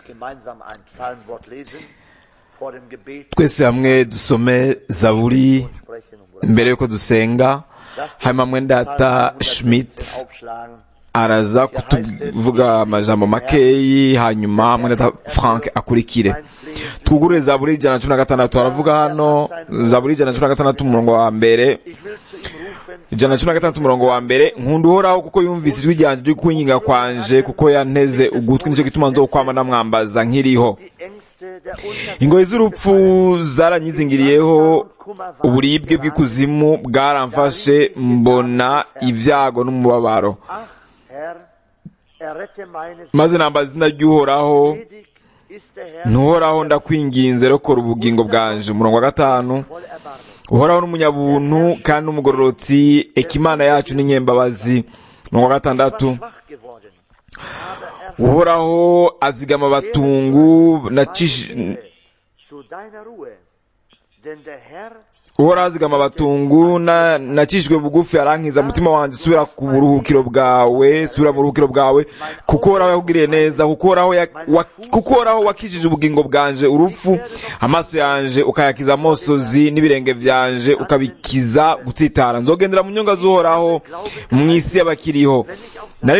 gemeinsam ein Psalmwort lesen vor dem Gebet twese hamwe dusome zaburi sprechen und mbere yuko dusenga hanyuma mwene data schmidt aufschlagen. araza kutuvuga amajambo makeyi hanyuma mwene data frank akurikire twugurure zaburi ijana na cumi na gatandatu haravuga hano zaburi ijana na cumi na gatandatu umurongo wa mbere Ich will zu ihm rufen, ijana na cumi na gatandatu umurongo wa mbere nkunda uhoraho kuko yumvise ijwi ryanjye ryo kwinginga kwanje kuko yanteze ugutwi nicyo gituma nzokwama ndamwambaza nkiriho die Ängste der Unterwelt ingoyi z'urupfu zaranyizingiriyeho uburibwe bw'ikuzimu bwaramfashe mbona ibyago n'umubabaro Ach, Herr, errette meines maze nambaza izina ry'uhoraho Gnädig ist der Herr ntuhoraho ndakwinginze rokora ubugingo bwanje umurongo wa gatanu voll Erbarmen. uhoraho n'umunyabuntu kandi n'umugororotsi ekimana yacu n'inyembabazi umurongo wa gatandatu Schwach geworden, aber er uhoraho azigama abatungu nacish- zu deiner Ruhe. Denn der Herr uhoraho azigama abatungu na- nacishijwe bugufi arankiza umutima wanjye subira ku buruhukiro bwawe subira mu buruhukiro bwawe kuko uhoraho yakugiriye neza kuko uhoraho ya- wa- kuko uhoraho wakijije ubugingo bwanje urupfu amaso yanje ukayakiza amosozi n'ibirenge vyanje ukabikiza gutsitara nzogendera mu nyonga z'uhoraho mu isi y'abakiriho nari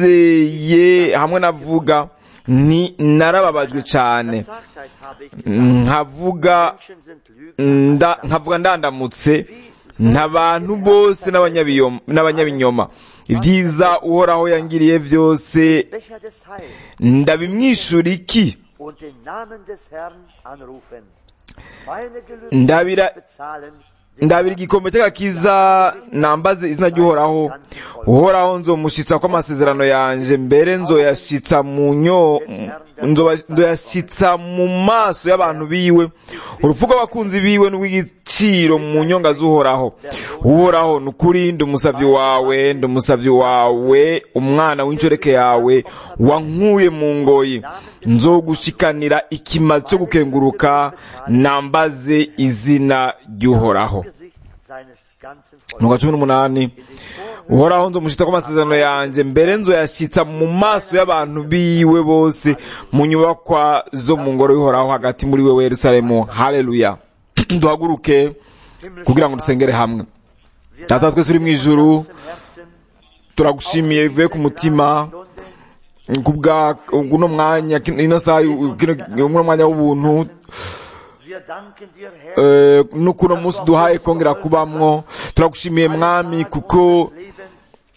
nizeye hamwe navuga ni narababajwe cane Sagtheit habe ich nkavuga Menschen sind Lügen. nda nkavuga ndandamutse ntabantu bose n'abanyabiyom- n'abanyabinyoma ibyiza uhoraho yangiriye byose Becher des Heils ndabimwishura iki und den Namen des Herrn anrufen. Meine Gelübde ndabira bezahlen. ndabira igikombe cy'agakiza nambaze izina ry'uhoraho uhoraho nzomushitsa kw'amasezerano yanje mbere nzoyashitsa mu nyo nzoba- nzoyashitsa mu maso y'abantu biwe urupfu rw'abakunzi biwe n'urw'igiciro mu nyonga z'uhoraho uhoraho ni ukuri ndi umusavyi wawe ndi umusavyi wawe umwana w'inshoreke yawe wankuye mu ngoyi nzogushikanira ikimazi cyo gukenguruka nambaze izina ry'uhoraho Gesicht seines ganzen nuko Volkes. cumi n'umunani uhoraho nzomushitsa ko amasezerano yanjye mbere nzoyashitsa mu maso y'abantu biwe bose mu nyubakwa zo mu ngoro y'uhoraho hagati muri wewe yerusalemu haleluya duhaguruke kugira ngo dusengere hamwe data wa twese uri mu ijuru Im Herzen turagushimiye bivuye ku mutima Stunde kubwa uno mwanya ino saha kino uno mwanya w'ubuntu Wir danken dir, Herr, eh, n'ukuno munsi duhaye kongera kubamwo turagushimiye mwami kuko des Lebens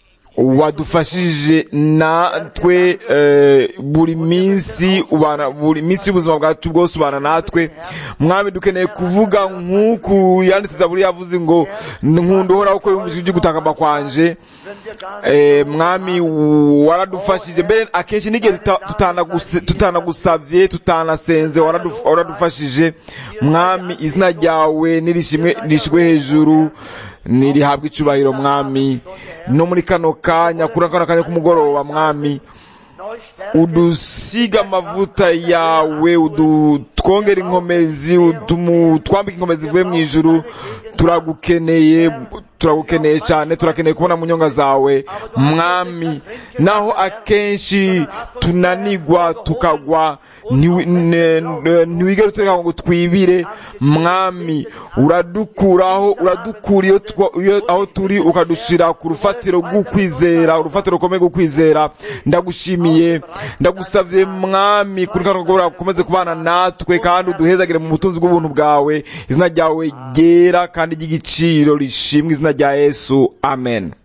wadufashije natwe eh, buri minsi ubana buri minsi y'ubuzima bwacu bwose ubana natwe mwami dukeneye kuvuga nk'uku yanditse zaburi yavuze ngo nkunda uhoraho ko yumvise ibyo gutakamba kwanje wenn wir gar nicht eh, mwami waradufashije mbere akenshi n'igihe tuta- tutanaguse- tutanagusavye tutanasenze waraduf- waradufashije mwami izina ryawe nirishimwe nishwe hejuru nirihabwa icubahiro mwami no muri kano kanya kuri kano kanya k'umugoroba mwami neu stärken, udusiga amavuta yawe udutwongera inkomezi utumu- twambika inkomezi zivuye mu ijuru turagukeneye turagukeneye cyane turakeneye kubona mu nyonga zawe mwami naho akenshi tunanigwa tukagwa ntiwi- ne- ne- ntiwigere utureka ngo twibire mwami uradukuraho uradukura iyo twa- iyo- aho turi ukadushira ku rufatiro rw'ukwizera urufatiro rukomeye rw'ukwizera ndagushimiye ndagusavye mwami kuri kano kagoroba ukomeze kubana natwe kandi uduhezagire mu butunzi bw'ubuntu bwawe izina ryawe ryera kandi ry'igiciro rishimwe izina rya yesu amen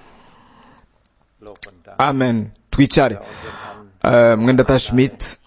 Lob und Dank. amen twicare Eh, mwendata schmidt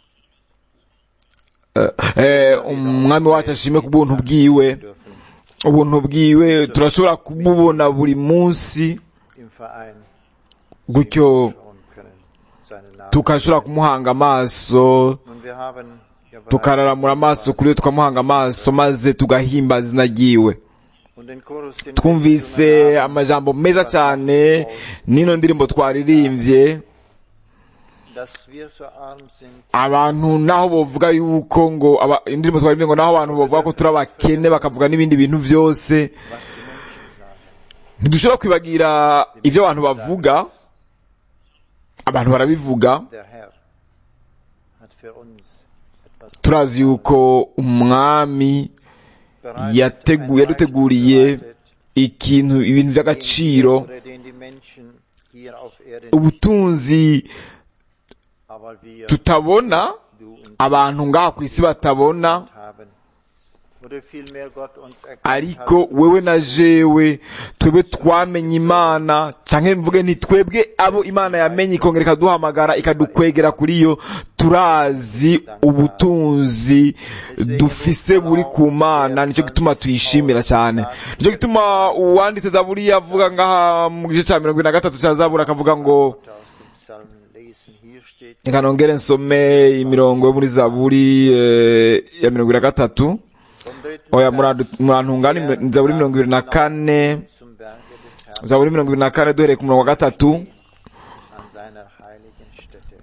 Eh, eh, umwami wacu ashime ku buntu bwiwe ubuntu bwiwe turashobora kumubona buri munsi Im Verein gutyo schauen können, seinen Namen. tukashobora kumuhanga amaso Und wir haben ja bereits tukararamura amaso kuri we tukamuhanga amaso maze tugahimbaza izina ryiwe und den Chorus, den wir twumvise gesungen haben, amajambo meza cyane n'ino ndirimbo twaririmbye dass wir so arm sind, abantu naho bovuga yuko ngo aba- indirimbo twaririmbye ngo naho abantu bavuga ko turi abakene bakavuga n'ibindi bintu byose ntidushobora kwibagira ibyo abantu bavuga abantu barabivuga der Herr hat hat für uns etwas turazi yuko umwami bereitet, yategu- ein Reich yaduteguriye bereitet, ikintu ibintu by'agaciro oder den die Menschen hier auf Erden ubutunzi aber wir, tutabona du und abantu ngaha ku isi batabona haben. Oder vielmehr Gott uns erkannt ariko hat, wewe na jewe twebwe twamenye imana canke mvuge nti twebwe abo imana yamenye ikongera ikaduhamagara ikadukwegera kuri yo turazi ubutunzi dufise buri ku mana nicyo gituma tuyishimira cyane nicyo gituma uwanditse zaburi yavuga ngaha mu gice ca mirongo ine na gatatu ca zaburi akavuga ngo aus dem Psalm lesen. Hier steht, reka nongere nsome imirongo yo muri zaburi eh, ya mirongo ine na gatatu vom dritten oya Vers murantungane ni zaburi mirongo ibiri na kane zum Berge des Herrn zaburi mirongo ibiri na kane duhereye ku murongo wa gatatu an seiner heiligen Stätte.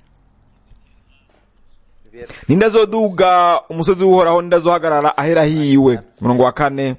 Wer ninde azoduga umusozi w'uhoraho ninde azohagarara ahera hiwe umurongo wa kane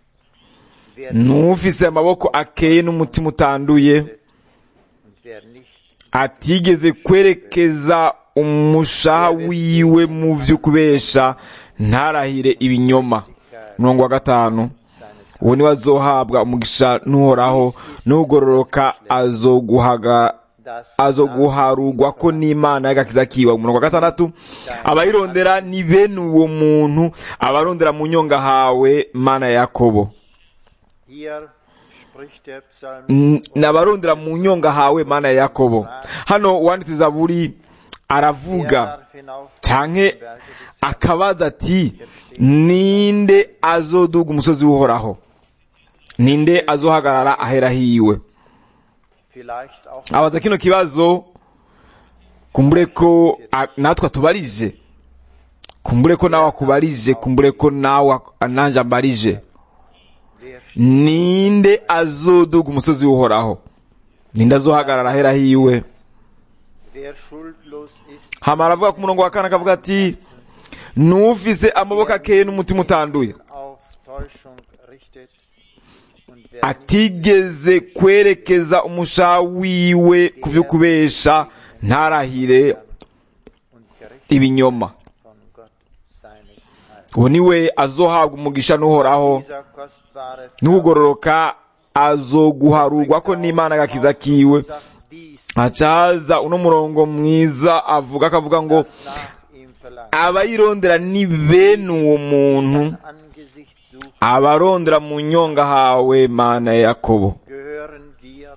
wer n'ufise amaboko akeye n'umutima utanduye und wer nicht atigeze kwerekeza umushaha wiwe mu vy'ukubesha ntarahire ibinyoma umurongo wa gatanu seines uwo niwe azohabwa umugisha n'uhoraho n'ugororoka azoguhaga das azoguharugwa ko n'imana y'agakiza kiwe umurongo wa gatandatu abayirondera ni bene uwo muntu abarondera mu nyonga hawe mana ya yakobo hier spricht der Psalm N- ni abarondera mu nyonga hawe mana ya yakobo hano uwanditse zaburi aravuga darf hinauf canke akabaza ati ninde azoduga umusozi w'uhoraho ninde azohagarara ahera hiwe vielleicht auch abaza kino kibazo kumbure ko a- natwe atubarije kumbure ko nawe akubarije kumbure ko nawe ak- nanje ambarije wer, ninde azoduga umusozi w'uhoraho ninde azohagarara ahera hiwe wer schuldlos ist hama aravuga ku murongo wa kane akavuga ati n'ufise amaboko akeye n'umutima utanduye auf Täuschung richtet und wer nicht atigeze kwerekeza umushaha wiwe ku vyo kubesha ntarahire und gerecht ibinyoma von Gott seines Heils. uwo niwe azohabwa umugisha n'uhoraho Dieser kostbare Vers n'ugororoka azoguharurwa ko n'imana agakiza kiwe sagt dies, acaza uno murongo mwiza avuga akavuga ngo nach ihm verlangt. abayirondera ni bene uwo muntu Angesicht sucht, abarondera mu nyonga hawe mana ya yakobo gehören wir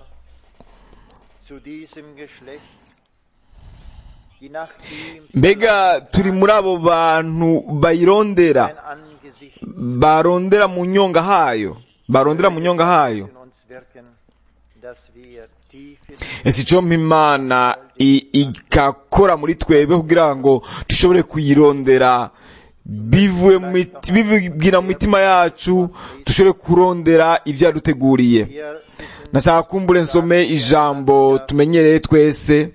zu diesem Geschlecht, die nach ihm mbega turi muri abo bantu bayirondera sein Angesicht barondera mu nyonga hayo barondera mu nyonga hayo in uns wirken, dass wir tief in ese icyo imana i- igakora muri twebwe kugira ngo dushobore kuyirondera bivuye mu miti- bibwira mu mitima yacu dushobore kurondera ibyo yaduteguriye wir wissen, nashaka kumbure nsome ijambo tumenyereye twese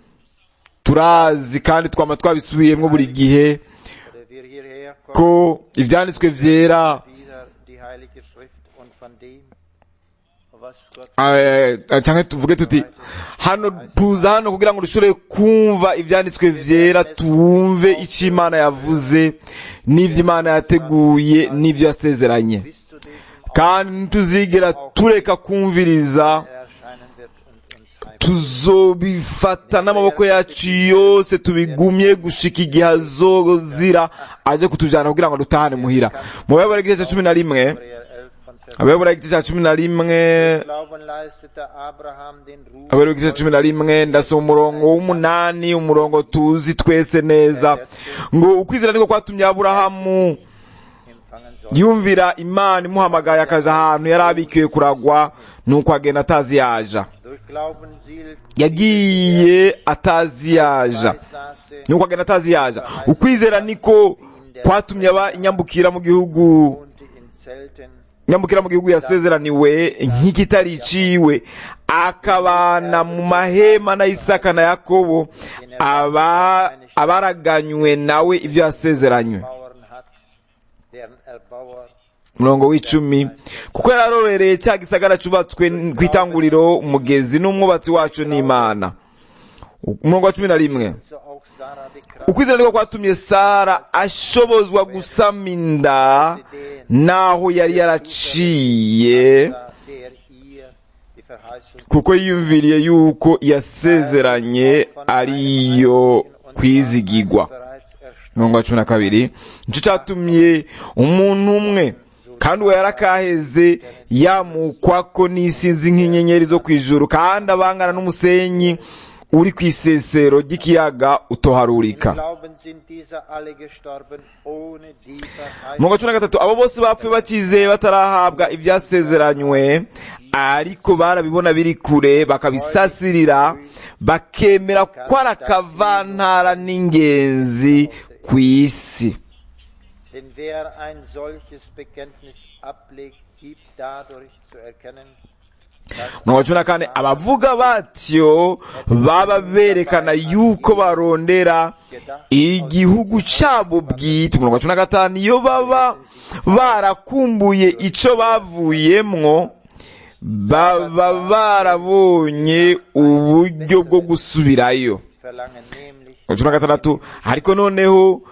turazi kandi twama twabisubiyemo buri gihe oder wir hierher kommen, ko ibyanditswe vyera wieder die Heilige Schrift und von dem, was Gott eh, canke tuvuge tuti hano tuza hano kugira ngo dushobore kumva ivyanditswe vyera twumve ico imana yavuze n'ivyo imana yateguye n'ivyo yasezeranye bis zu diesem kandi ntituzigera tureka kumviriza erscheinen wird und uns heim. tuzobifata n'amaboko yacu yose tubigumye gushika igihe azozira aje kutujana kugira ngo dutahane muhira mu bayobora igice ca cumi na rimwe Hebräer 11 von Vers abayobora igice ca cumi na rimwe Glauben leistete Abraham den Ruf abayobora igice ca cumi na rimwe ndasoma umurongo w'umunani umurongo tuzi twese neza ngo ukwizera niko kwatumye aburahamu empfangen soll. yumvira imana imuhamagaye akaja ahantu yari abikiwe kuragwa nuko agenda atazi yaja Durch Glauben sielt yagiye atazi yaja saße nuko agenda atazi yaja ukwizera niko kwatumye aba inyambukira mu gihugu wohnte in Zelten nyambukira mu gihugu yasezeraniwe nk'ikitari iciwe akabana mu mahema na isaka na yakobo aba abaraganywe nawe ibyo yasezeranywe Bauern hat, deren Erbauer umurongo w'icumi kuko yararorereye cya gisagara cyubatswe ku itanguriro umugezi n'umwubatsi wacu n'imana umurongo wa cumi na rimwe so auch auch Sarah die Kraft ukwizera niko kwatumye sara ashobozwa gusama inda naho yari yaraciye der ihr die Verheißung kuko yiyumviriye yuko yasezeranye ariyo kwizigigwa bereits erst mirongo wa cumi na kabiri nicyo cyatumye umuntu umwe kandi uwo yarakaheze yamukwako n'isinzi nk'inyenyeri zo ku ijuru kandi abangana n'umusenyi uri ku isesero ry'ikiyaga utoharurika Glauben sind diese alle gestorben ohne die mirongo Verheißung cumi na gatatu abo bose bapfuye bakizeye batarahabwa ibyasezeranywe ariko barabibona biri kure bakabisasirira bakemera ko ari akavantara n'ingenzi ku isi Denn wer ein solches Bekenntnis ablegt, gibt dadurch zu erkennen, mirongo cumi na kane abavuga batyo baba berekana yuko barondera igihugu cyabo bwite mirongo cumi na gatanu iyo baba barakumbuye icyo bavuyemwo baba barabonye uburyo bwo gusubirayo verlangen nämlich cumi na gatandatu ariko noneho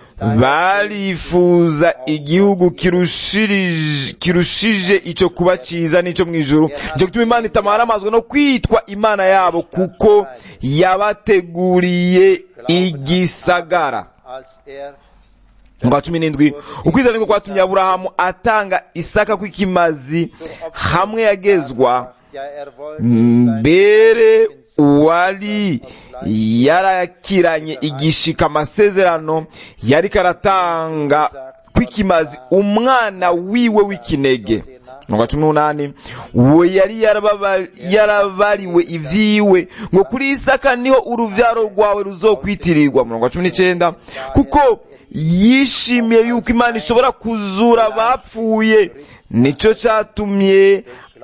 barifuza igihugu kirushirije kirushije icyo kuba cyiza n'icyo mu ijuru nicyo gituma imana itamara amazwi no kwitwa imana yabo kuko yabateguriye igisagara als er ngo cumi n'indwi ukwizera niko kwatumye aburahamu atanga isaka kw'ikimazi hamwe yagezwa ja er wollte sein mbere uwari yarakiranye igishika amasezerano yari karatanga kw'ikimazi umwana wiwe w'ikinege mirongo cumi n'umunani uwo yari yarababa- yarabariwe ivyiwe ngo kuri isaka niho uruvyaro rwawe ruzokwitirirwa mirongo cumi n'icenda kuko yishimiye yuko imana ishobora kuzura abapfuye nico catumye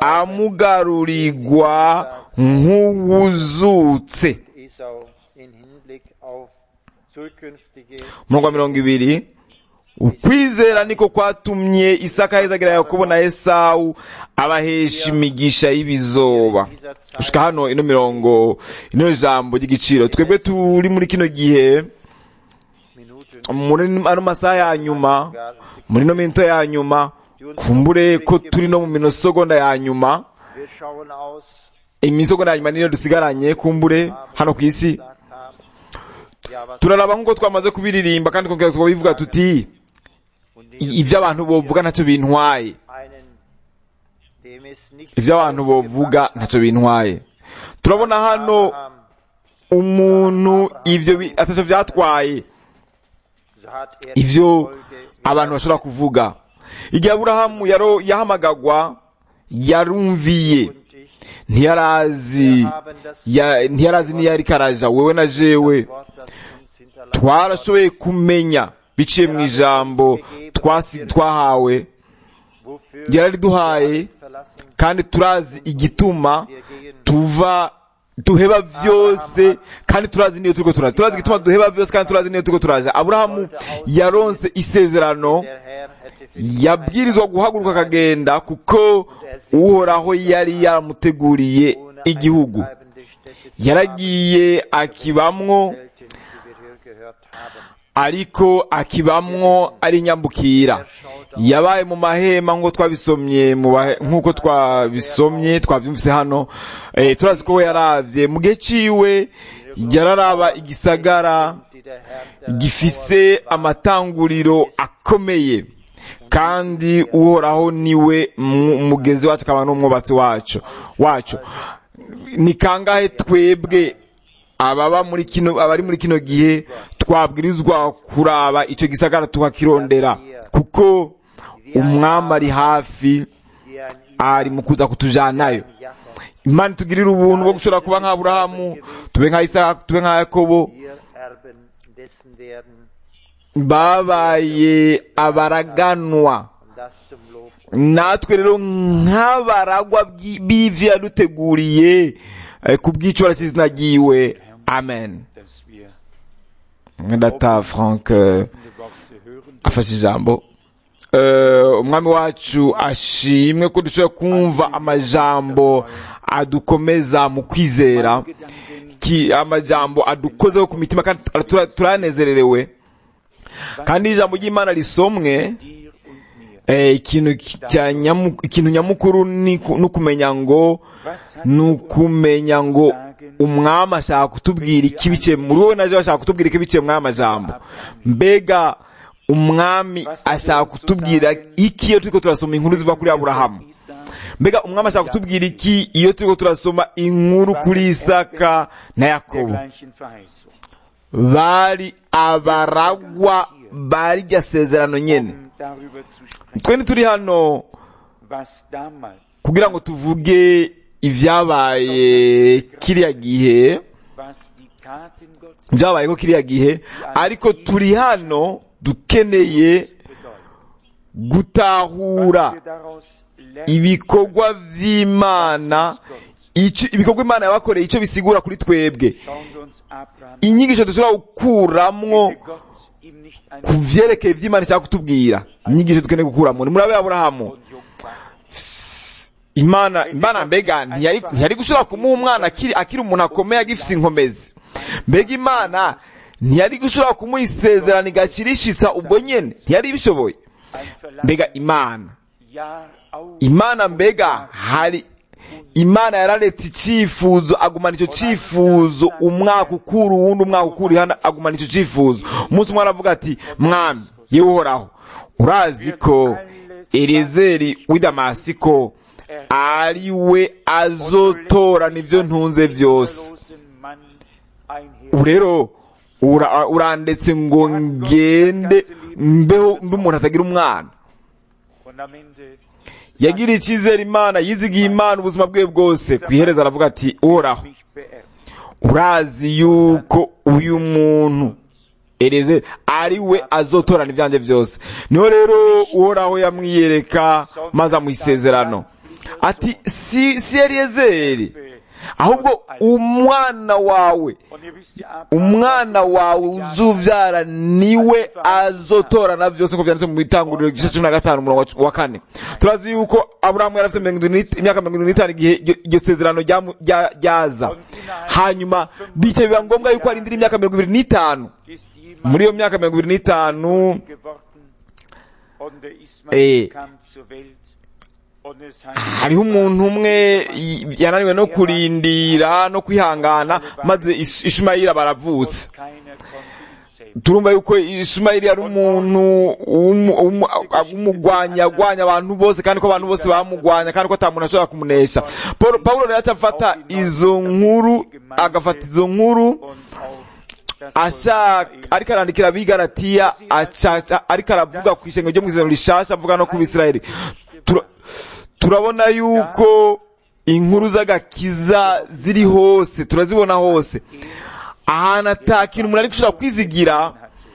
amugarurirwa nk'uwuzutse Esau in Hinblick auf zukünftige umurongo wa mirongo ibiri ukwizera niko kwatumye isaka ahezagira yakobo na esawu abahesha imigisha y'ibizoba gushika hano ino mirongo ino jambo ry'igiciro twebwe turi muri kino gihe Minuten muri ano masaha ya nyuma muri no minota ya nyuma kumbure ko turi no mu minosogonda ya nyuma wir schauen aus imisogonda ya nyuma niyo dusigaranye kumbure hano ku isi gesagt haben ja was turaraba nk'uko twamaze kubiririmba kandi tukongera tukabivuga tuti und i- ibyo abantu bovuga ntacyo bintwaye einen dem es nicht ibyo abantu bovuga ntacyo bintwaye turabona hano haben, umuntu ibyo bi- atacyo byatwaye so hat er ivyo die Folge abantu bashobora kuvuga igihe aburahamu yaro- yahamagagwa yarumviye und ich ntiyarazi ya- ntiyarazi niyo ariko araja wewe na jewe Wort, das uns hinterlassen twarashoboye kumenya biciye mu ijambo twasi- twahawe wofür ryarariduhaye verlassen kandi turazi igituma wir gehen tuva duheba vyose kandi turazi niyo turiko turaja turazi igituma duheba vyose kandi turazi niyo turiko turaja aburahamu yaronse isezerano der Herr hätte für yabwirizwa guhaguruka akagenda kuko uhoraho yari yamuteguriye ohne igihugu eine bleibende Stätte zu yaragiye akibamwo selten, wie wir hier gehört haben. ariko akibamwo ari nyambukira yabaye mu mahema nk'uko twabisomye mu bahe- nk'uko twabisomye twabyumvise hano eh, turazi ko we yaravye mu gihe ciwe yararaba igisagara Die der Herr gifise amatanguriro akomeye kandi uhoraho niwe mu- umugezi wacu akaba n'umwubatsi wacu wacu ni kangahe twebwe ababa muri kino abari muri kino gihe twabwirizwa kuraba ico gisagara tukakirondera kuko umwami ari hafi wie ein ari mu kuza kutujanayo Jakob imana itugirira ubuntu bwo gushobora kuba nka aburahamu tube nka isaka tube nka yakobo wir Erben dessen werden babaye abaraganwa und das zum Lob natwe rero nk'abaragwa bw'i- b'ivyo yaduteguriye eh, ku bw'icora cy'izina ryiwe amen dass wir data frank eh, die Worte hören afashe ijambo Eh, umwami wacu ashimwe ko dushobora kumva amajambo adukomeza mu kwizera ki- amajambo adukozeho ku mitima kandi tura- turanezererewe kandi ijambo ry'imana risomwe dir und mir. eh, ikintu ki- cya nyamu- ikintu nyamukuru ni ku- ni ukumenya ngo Was hat ni ukumenya ngo umwami ashaka kutubwira iki biciye muri wowe naje ashaka kutubwira iki biciye muri aya majambo mbega umwami ashaka kutubwira iki iyo turiko turasoma inkuru ziva kuri aburahamu Isaac, mbega umwami ashaka kutubwira iki iyo turiko turasoma inkuru kuri isaka na der yakobo gleichen Verheißung? bari abaragwa barirya sezerano nyene Um darüber zu sprechen, twe ntituri hano was damals, kugira ngo tuvuge ibyabaye kiriya gihe was die Taten Gottes byabayeho kiriya gihe ariko turi hano dukeneye bedeuten. gutahura Was wir daraus lernen, ibikorwa vy'imana ico ibikorwa imana yabakoreye icyo bisigura kuri twebwe schauen wir uns Abraham inyigisho dushobora gukuramwo hätte Gott ihm nicht ein ku vyerekeye ivy'imana ishaka kutubwira inyigisho dukeneye gukuramwo ni murabe aburahamu und jung war. imana imana mbega ntiyari ntiyari gushobora kumuha umwana akiri akiri umuntu akomeye agifise inkomezi mbega imana ntiyari gushobora kumuha isezerano igashirishitsa ubwo nyene ntiyari bishoboye Ein Verlangen, mbega imana Jahr auf imana mbega hari imana yararetse icyifuzo agumana icyo cyifuzo umwaka ukura uwundi umwaka ukura hano agumana icyo cyifuzo umunsi umwe aravuga ati mwami yewe uhoraho urazi ko elizeri w'i damasiko ari we azotorana ibyo ntunze byose losen Mann einher. ubu rero ura- urandetse ngo ngende mbeho ndi umuntu atagira umwana Und am Ende yagiriye icyizere imana yizigiye imana ubuzima bwe bwose ku iherezo aravuga ati uhoraho mich beerbt. urazi yuko uyu muntu ereze ari we azotorana ibyanjye byose niho rero uhoraho yamwiyereka maze amuha isezerano ati si si eliyezeri ahubwo umwana wawe Und ihr wisst ja, Abraham umwana wawe uzubyara niwe azotorana byose nk'uko byanditse mu bitanguriro igice cumi na gatanu umurongo wa kane turazi yuko aburahamu yari afite mirongo irindwi n'it- imyaka mirongo irindwi n'itanu igihe iryo- iryo sezerano ryamu- rya- ryaza hanyuma bityo biba ngombwa yuko arindira imyaka mirongo ibiri n'itanu ist jemand muri iyo myaka mirongo ibiri n'itanu geworden und der Eh. Ismael kam zur Welt und es heißt, hariho umuntu umwe y- yananiwe no kurindira no kwihangana maze Ish- ishimayeli baravutse keiner konnte ihn sehen. turumva yuko ishimayeli yari umuntu w'umu- w'umu- w'umugwanyi yagwanya abantu bose kandi ko abantu bose bamugwanya kandi ko ata muntu ashobora kumunesha Paul- pawulo rero acafata izo nkuru agafata izo nkuru Und auch das Volk ashaka Israel ariko arandikira abigaratiya acaca ariko aravuga ku ishengo ryo mu isezerano rishasha avuga no ku bisirayeli Tura- turabona yuko inkuru z'agakiza ziri hose turazibona hose ahantu ata kintu umuntu ari gushobora kwizigira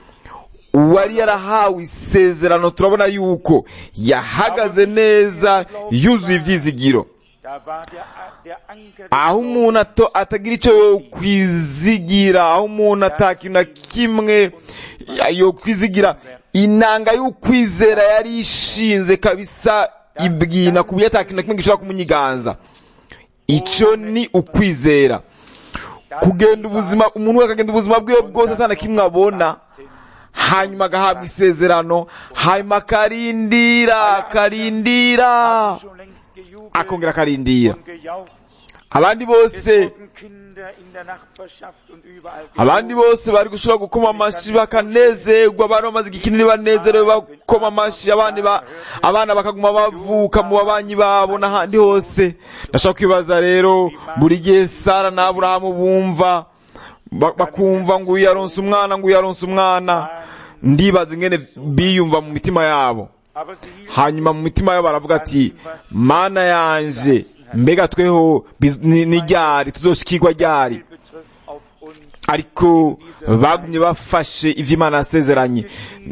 uwari yarahawe isezerano turabona yuko yahagaze neza yuzuye ibyizigiro Da war der, der Anker des aho umuntu ato- atagira icyo yo kwizigira aho umuntu atakintu na kimwe ya- yo kwizigira inanga y'ukwizera yari ishinze kabisa ibwina ku buryo atakintu na kimwe gishobora kumunyiganza icyo ni ukwizera kugenda ubuzima umuntu we akagenda ubuzima bwe bwose atana kimwe abona hanyuma agahabwa isezerano hanyuma akarindira akarindira schon längst gejubelt akongera akarindira und gejaucht. abandi Es bose wurden Kinder in der Nachbarschaft und überall abandi bose bari gushobora gukoma amashyi bakanezerwa abana bamaze igikinini banezerewe bakoma amashyi abandi ba abana bakaguma bavuka mu babanyi babo n'ahandi hose ndashaka kwibaza rero buri gihe sara na aburahamu bumva ba- bakumva ngo uyu yaronse umwana ngo uyu yaronse umwana ndibaza ingene biyumva mu mitima yabo Aber sie hielten hanyuma mu mitima yabo baravuga ati mana yanje mbega tweho biz- ni ni ryari tuzoshikirwa ryari betrifft auf uns ariko bagumye bafashe ivyo imana yasezeranye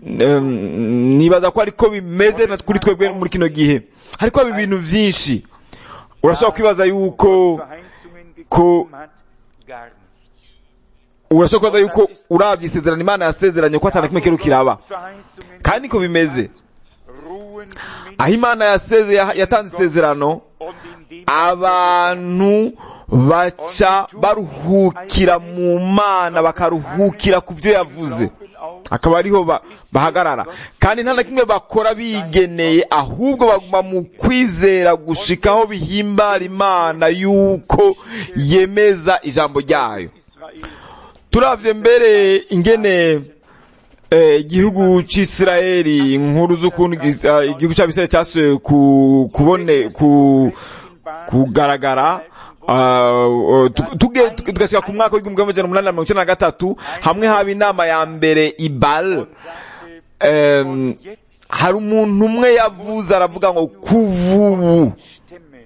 Em, nibaza ko ariko bimeze na kuri twebwe muri kino gihe ariko haba ibintu vyinshi urashobora kwibaza yuko Verheißungen ko- gegeben hat, gar nichts. urashobora kwibaza yuko uravye isezerano imana yasezeranye ko atana kimwe kero kiraba Verheißungen kandi niko bimeze ruhen die Menschen aho imana yaseze yatanze isezerano und in dem abantu baca baruhukira mu mana bakaruhukira ku byo yavuze akaba ariho ba- bahagarara kandi nta na kimwe bakora bigeneye ahubwo baguma mu kwizera gushikaho bihimbara imana yuko yemeza ijambo ryayo Israel turavye mbere ingene eh, igihugu c'isirayeli inkuru z'ukuntu gis- ah, igihugu c'abisirayeli casuye ku, kubone ku, kugaragara ah, uh, tu- tuge- tu- tugashika ku mwaka w'igihumbi kimwe amajana umunani na mirongo icenda na gatatu hamwe haba inama ya mbere ibal Em, hari umuntu umwe yavuze aravuga ngo kuva ubu stimmen,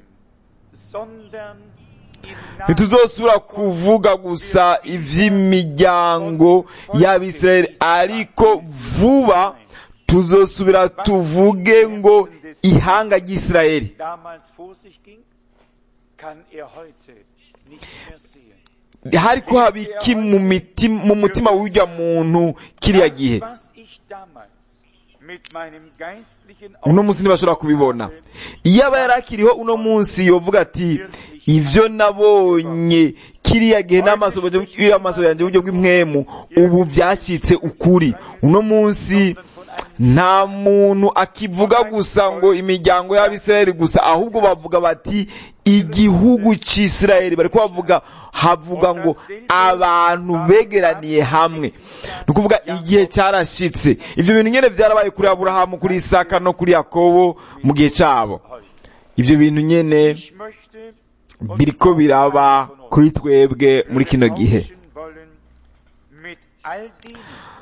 sondern im Namen ntituzosubira kuvuga gusa ivy'imiryango y'abisirayeli ariko vuba tuzosubira tuvuge ngo ihanga ry'isirayeli damals vor sich ging, kann er heute nicht mehr sehen. hariko haba iki mu miti- mu mutima w'urya muntu kiriya gihe Das, was ich damals mit meinem geistlichen uno munsi ntibashobora kubibona iyo aba yari akiriho uno munsi yovuga ati ivyo nabonye kiriya gihe n'amaso y'amaso yanjye uburyo bw'impwemu ubu byacitse ukuri uno munsi nta muntu akivuga gusa ngo imiryango y'abisirayeli gusa ahubwo bavuga bati igihugu c'isirayeli bariko bavuga havuga ngo abantu begeraniye hamwe ni ukuvuga igihe cyarashitse ivyo bintu nyene vyarabaye kuri aburahamu kuri isaka no kuri yakobo mu gihe cabo ivyo bintu nyene Ich möchte biriko biraba kuri twebwe muri kino gihe tauschen wollen mit all denen.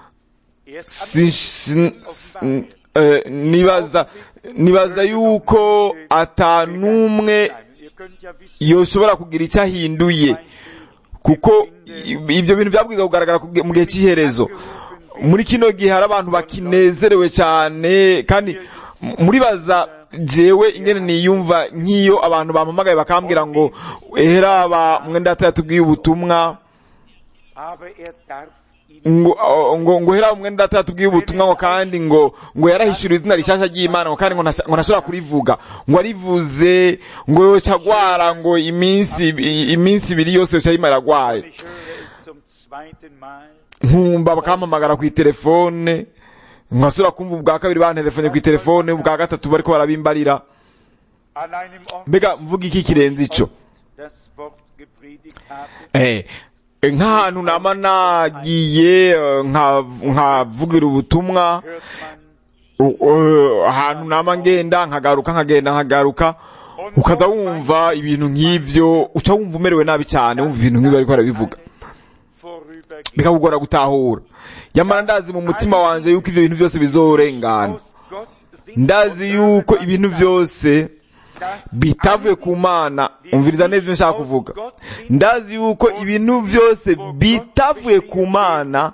Erst Si- si- si- eh, nibaza nibaza yuko ata n'umwe Ihr könnt ja wissen, yoshobora kugira icyo ahinduye kuko i- ibyo bintu byabwiza kugaragara ku gihe- mu gihe cy'iherezo muri kino gihe hari abantu bakinezerewe cyane kandi m- muribaza jewe ingene niyumva nk'iyo abantu bampamagaye bakambwira ngo eheraba mwenda data yatubwiye ubutumwa aber er darf ihn ngo ngo ngo hera umwe ndata tubwiye ubutumwa ngo kandi ngo ngo yarahishura izina rishasha ry'Imana ngo kandi ngo ntasha- ngo ntashobora kurivuga ngo arivuze ngo yoca agwara ngo iminsi iminsi ibiri yose yoca yimara agwaye Ich höre es zum zweiten Mal. nkumva bakampamagara ku telefone nkasubira kumva ubwa kabiri bantelefone ku telefone ubwa gatatu bariko barabimbarira An einem Ort mbega mvuga iki kirenze ico das Wort gepredigt habe, Eh, nk'ahantu nama nagiye eh, nka- nkavugira ubutumwa hört man U- uh, ahantu nama ngenda nkagaruka nkagenda nkagaruka ukaza wumva ibintu nk'ivyo uca wumva umerewe nabi cyane wumva ibintu nk'ibyo ariko arabivuga vorübergehen. bikakugora gutahura nyamara ndazi mu mutima wanje yuko ivyo bintu byose bizorengana Aus Gott sind ndazi yuko ibintu byose das bitavuye ku mana umviriza neza ivyo nshaka kuvuga ndazi yuko ibintu byose bitavuye ku mana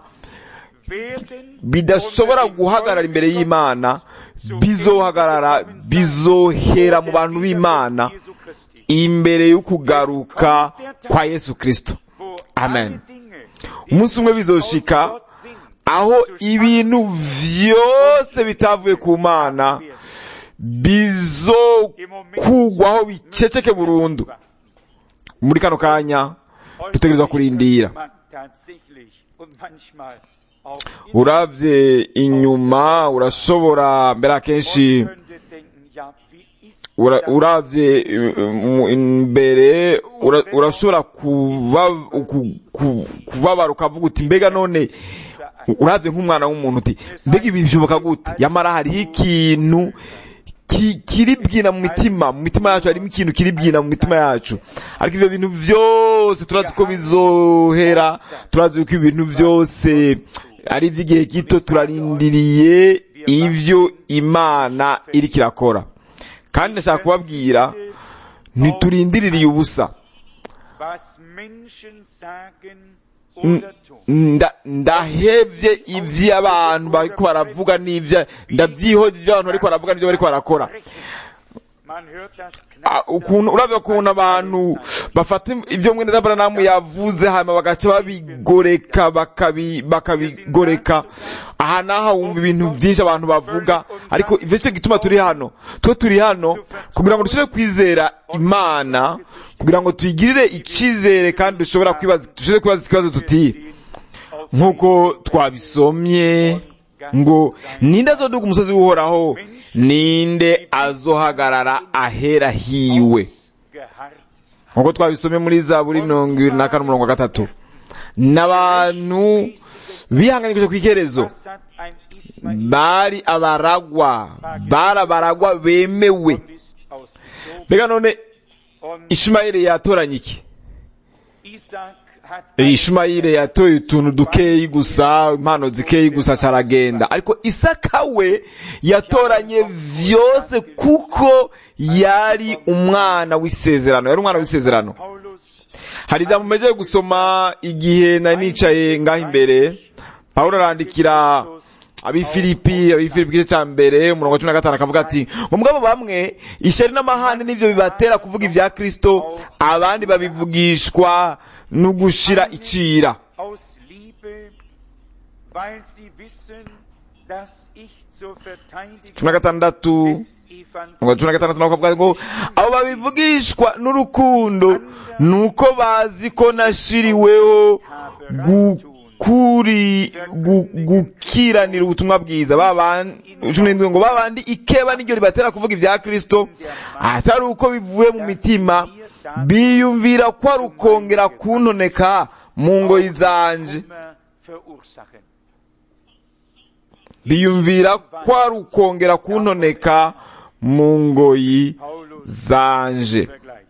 werden bidashobora guhagarara imbere y'imana bizohagarara bizohera mu bantu b'imana Jesu Christi, imbere y'ukugaruka kwa yesu kristo wo Amen. alle Dinge, umunsi umwe bizoshika aus Gott sind, aho ibintu vyose bitavuye ku mana bizokugwaho biceceke burundu muri kano kanya dutegerezwa kurindira man tatsächlich und manchmal auch uravye inyuma urashobora mbere akenshi könnte denken, ja, wie ist ura- das? uravye uh, mu- imbere ura- urashobora kuba- ku- ku- kubabara ukavuga uti mbega none uravye nk'umwana w'umuntu uti mbega ibi bishoboka gute yamara hariho ikintu ki- kiribwina mu mitima mu mitima yacu harimo ikintu kiribwina mu mitima yacu ariko ivyo bintu vyose turazi ko bizohera turazi ko ibintu vyose ari ivy'igihe gito turarindiriye ivyo imana iriko irakora kandi ndashaka kubabwira ntiturindiririye ubusa was Menschen sagen oder tun. nda ndahevye ivyo abantu bariko baravuga n'ivyo ndavyihoje ivyo abantu bariko baravuga n'ivyo bariko barakora Man hört das Ah, Knastern ukuntu uravye ukuntu abantu bafata ivyo mwene Aburahamu yavuze hanyuma bagaca babigoreka bakabi bakabigoreka aha n'aha wumva ibintu byinshi abantu bavuga ariko ivyo cyo gituma turi hano twe turi hano kugira ngo dushobore kwizera imana kugira ngo tuyigirire icizere kandi dushobora kwibaza dushobore kwibaza ikibazo tuti nk'uko twabisomye ngo ninde azoduga umusozi w'uhoraho ninde azohagarara ahera hiwe geharrt nk'uko twabisomye muri zaburi mirongo ibiri na kane umurongo wa gatatu n'abantu bihanganyije ku iherezo Was hat ein Ismael bari abaragwa bari abaragwa bemewe ist ausgezogen mbega none und ishimayeli yatoranye iki Isaac hat ein ishimayeli yatoye utuntu dukeyi gusa impano zikeyi gusa caragenda ariko isaka we yatoranye vyose kuko yari umwana w'isezerano yari umwana w'isezerano Paulus hari ijambo mejeye gusoma igihe nari nicaye ngaho imbere pawulo arandikira abifilipi abifilipi igice cya mbere umurongo wa cumi na gatanu akavuga ati ngo mugabo bamwe ishyari n'amahane nivyo bibatera kuvuga ibya kristo abandi babivugishwa no gushira icira aus Liebe, weil sie wissen, dass ich zur Verteidigung cumi na gatandatu des umurongo wa cumi na gatandatu nawe akavuga ngo abo babivugishwa n'urukundo ni uko bazi ko nashiriweho gukuri gu- gukiranira ubutumwa bwiza babandi cumi n'indwi ngo babandi ikeba n'iryo ribatera kuvuga ibya kristo atari uko bivuye mu mitima biyumvira ko ari ukongera kuntoneka mu ngoyi zanje immer verursachen. biyumvira ko ari ukongera kuntoneka mu ngoyi Paulus zanje vergleicht.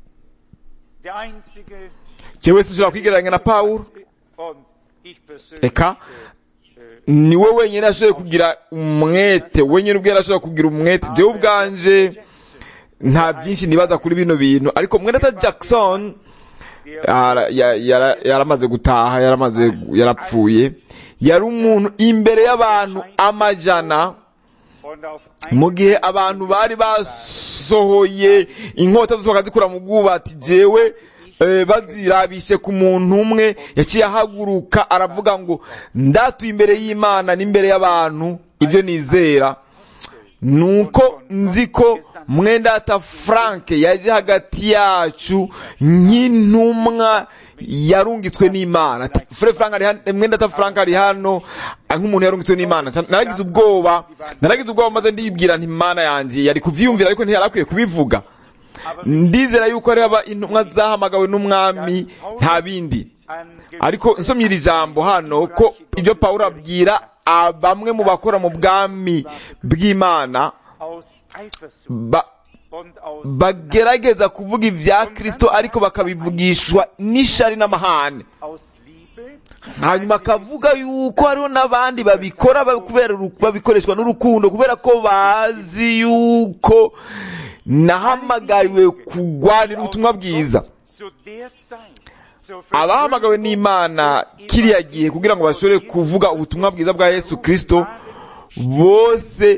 Der einzige jewe sinshobora kwigereranya na pawulo und ich persönlich eka niwe wenyine ashoboye kugira umwete wenyine ubwe yarashoboye kugira umwete jewe ubwanje nta byinshi nibaza kuri bino bintu ariko mwenata jackson ara- ya- yara- yaramaze gutaha yaramaze yarapfuye yari umuntu imbere y'abantu amajana und auf mu gihe abantu bari basohoye inkota zisohoka zikura mu bwubati jewe eh, bazirabishe ku muntu umwe yaciye ahaguruka aravuga ngo ndatuye imbere y'imana n'imbere y'abantu ibyo nizera nuko nzi ko mwendata frank yaje hagati yacu nk'intumwa yarungitswe n'imana ati fure frank ari hano mwendata frank ari hano ah, nk'umuntu yarungitswe n'imana Ca- naragize ubwoba naragize ubwoba maze ndibwira nti imana yanjye yari kuvyiyumvira ariko ntiyari akwiye kubivuga ndizera yuko hariho aba intumwa zahamagawe n'umwami nta bindi ariko nsomye iri jambo hano ko ibyo pawulo abwira ah, bamwe mu bakora mu bwami bw'imana aus Eifersucht ba, und aus bagerageza kuvuga ibya kristo ariko bakabivugishwa n'ishari n'amahane aus Liebe hanyuma akavuga yuko hariho n'abandi babikora ba- kubera uru- babikoreshwa n'urukundo kubera ko bazi yuko nahamagariwe kugwanira ubutumwa bwiza zu der Zeit zur abahamagawe n'imana kiriya gihe kugira ngo bashobore kuvuga ubutumwa bwiza bwa yesu kristo bose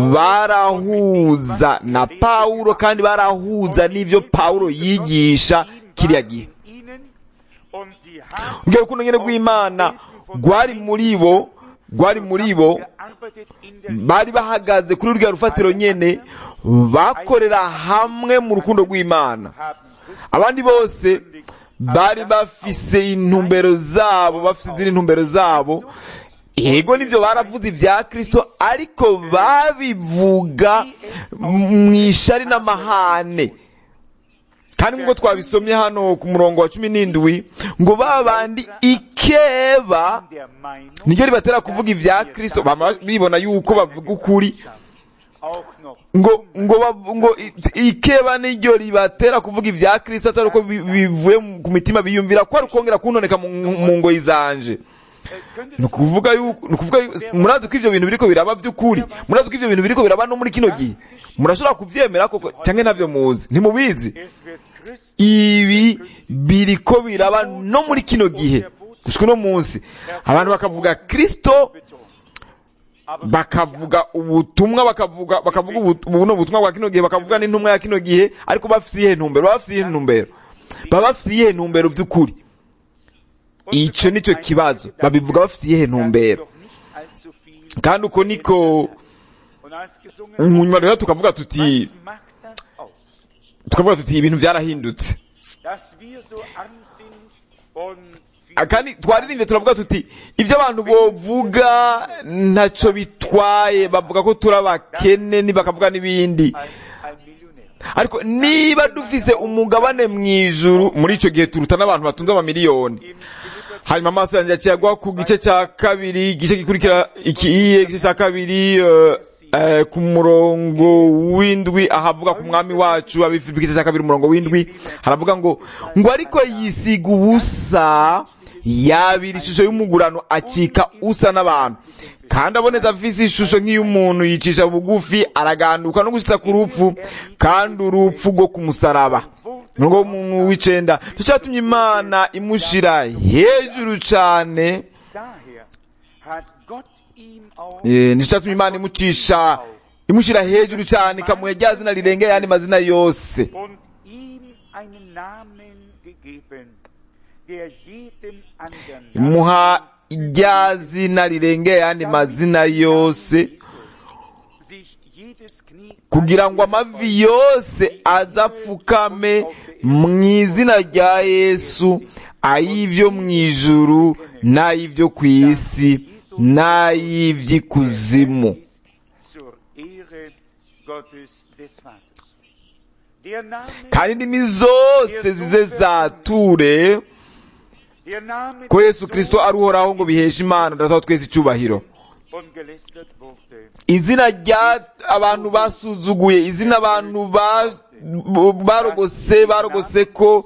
barahuza na pawulo kandi barahuza n'ivyo pawulo yigisha kiriya gihe ihnen und sie haben ubwo urukundo nyene rw'imana rwari muri bo rwari muri bo gearbeitet in der bari bahagaze kuri ruriya rufatiro nyene bakorera hamwe mu rukundo rw'imana haben Christus abandi bose bari bafise intumbero zabo bafise izindi ntumbero zabo yego nivyo baravuze ibya kristo ariko babivuga mu ishari n'amahane kandi nk'uko twabisomye hano ku murongo wa cumi n'indwi ngo babandi ikeba der Meinung niryo ribatera kuvuga ibya kristo bama bibona yuko bavuga ukuri auch noch ngo ngo bav- ngo i- ikeba niryo ribatera kuvuga ibya kristo atari uko bi- bivuye mu- ku mitima biyumvira ko ari ukongera kunoneka mu mu ngoyi zanje könnte ni ukuvuga yuko ni ukuvuga yu- murazi ko ivyo bintu biriko biraba vy'ukuri murazi ko ivyo bintu biriko biraba no muri kino gihe murashobora kuvyemera koko canke ntavyo muzi ntimubizi es wird Christ ibi biriko biraba no muri kino gihe gushika uno munsi abantu bakavuga kristo bakavuga ubutumwa bakavuga bakavuga ubu- buno butumwa bwa kino gihe bakavuga n'intumwa ya kino gihe ariko bafise iyihe ntumbero baba bafise iyihe ntumbero baba bafise iyihe ntumbero vy'ukuri ico nico kibazo babivuga bafise iyihe ntumbero doch nicht allzu kandi uko niko Und als gesungen mu nyuma rero tukavuga tuti was macht das aus? tukavuga tuti ibintu byarahindutse Dass wir so arm sind und Ah, kandi twaririmbye turavuga tuti ibyo abantu bovuga ntacyo bitwaye bavuga ko turi abakene ni bakavuga n'ibindi ein, ein Millionär. ariko niba dufise umugabane mu ijuru muri icyo gihe turuta n'abantu batunze amamiliyoni Im Philipper hanyuma amaso yanjye akiyagwa ku gice cya kabiri igice gikurikira ikiye igice cya kabiri eh, eh, ku murongo w'indwi ahavuga ku mwami wacu abifite igice cya kabiri umurongo w'indwi haravuga ngo ngo ariko yisiga ubusa yabira ishusho y'umugurano acika usa n'abantu kandi aboneza afise ishusho nk'iy'umuntu yicisha bugufi araganduka no gushitsa ku rupfu kandi urupfu rwo ku musaraba nubwo umuntu w'icenda nicyatumye imana imushira hejuru cane daher hat Gott ihm auch Eh, nicyo cyatumye imana imucisha imushira hejuru cane ikamuha rya zina rirengeye ayandi mazina yose und ihm einen Namen gegeben, der jedem anderen imuha rya zina rirengeye ayandi mazina yose sich jedes Knie kugira ngo amavi yose azapfukame mu izina rya yesu ay'ivyo mu ijuru n'ay'ivyo ku isi n'ay'ivy'ikuzimu zur Ehre Gottes des Vaters. Der Name, kandi indimi zose zize zature der Name ko des yesu kristo ari uhoraho ngo biheshe imana dataho twese icyubahiro und gelästert wurde. izina rya abantu basuzuguye izina abantu ba- barogose barogose ko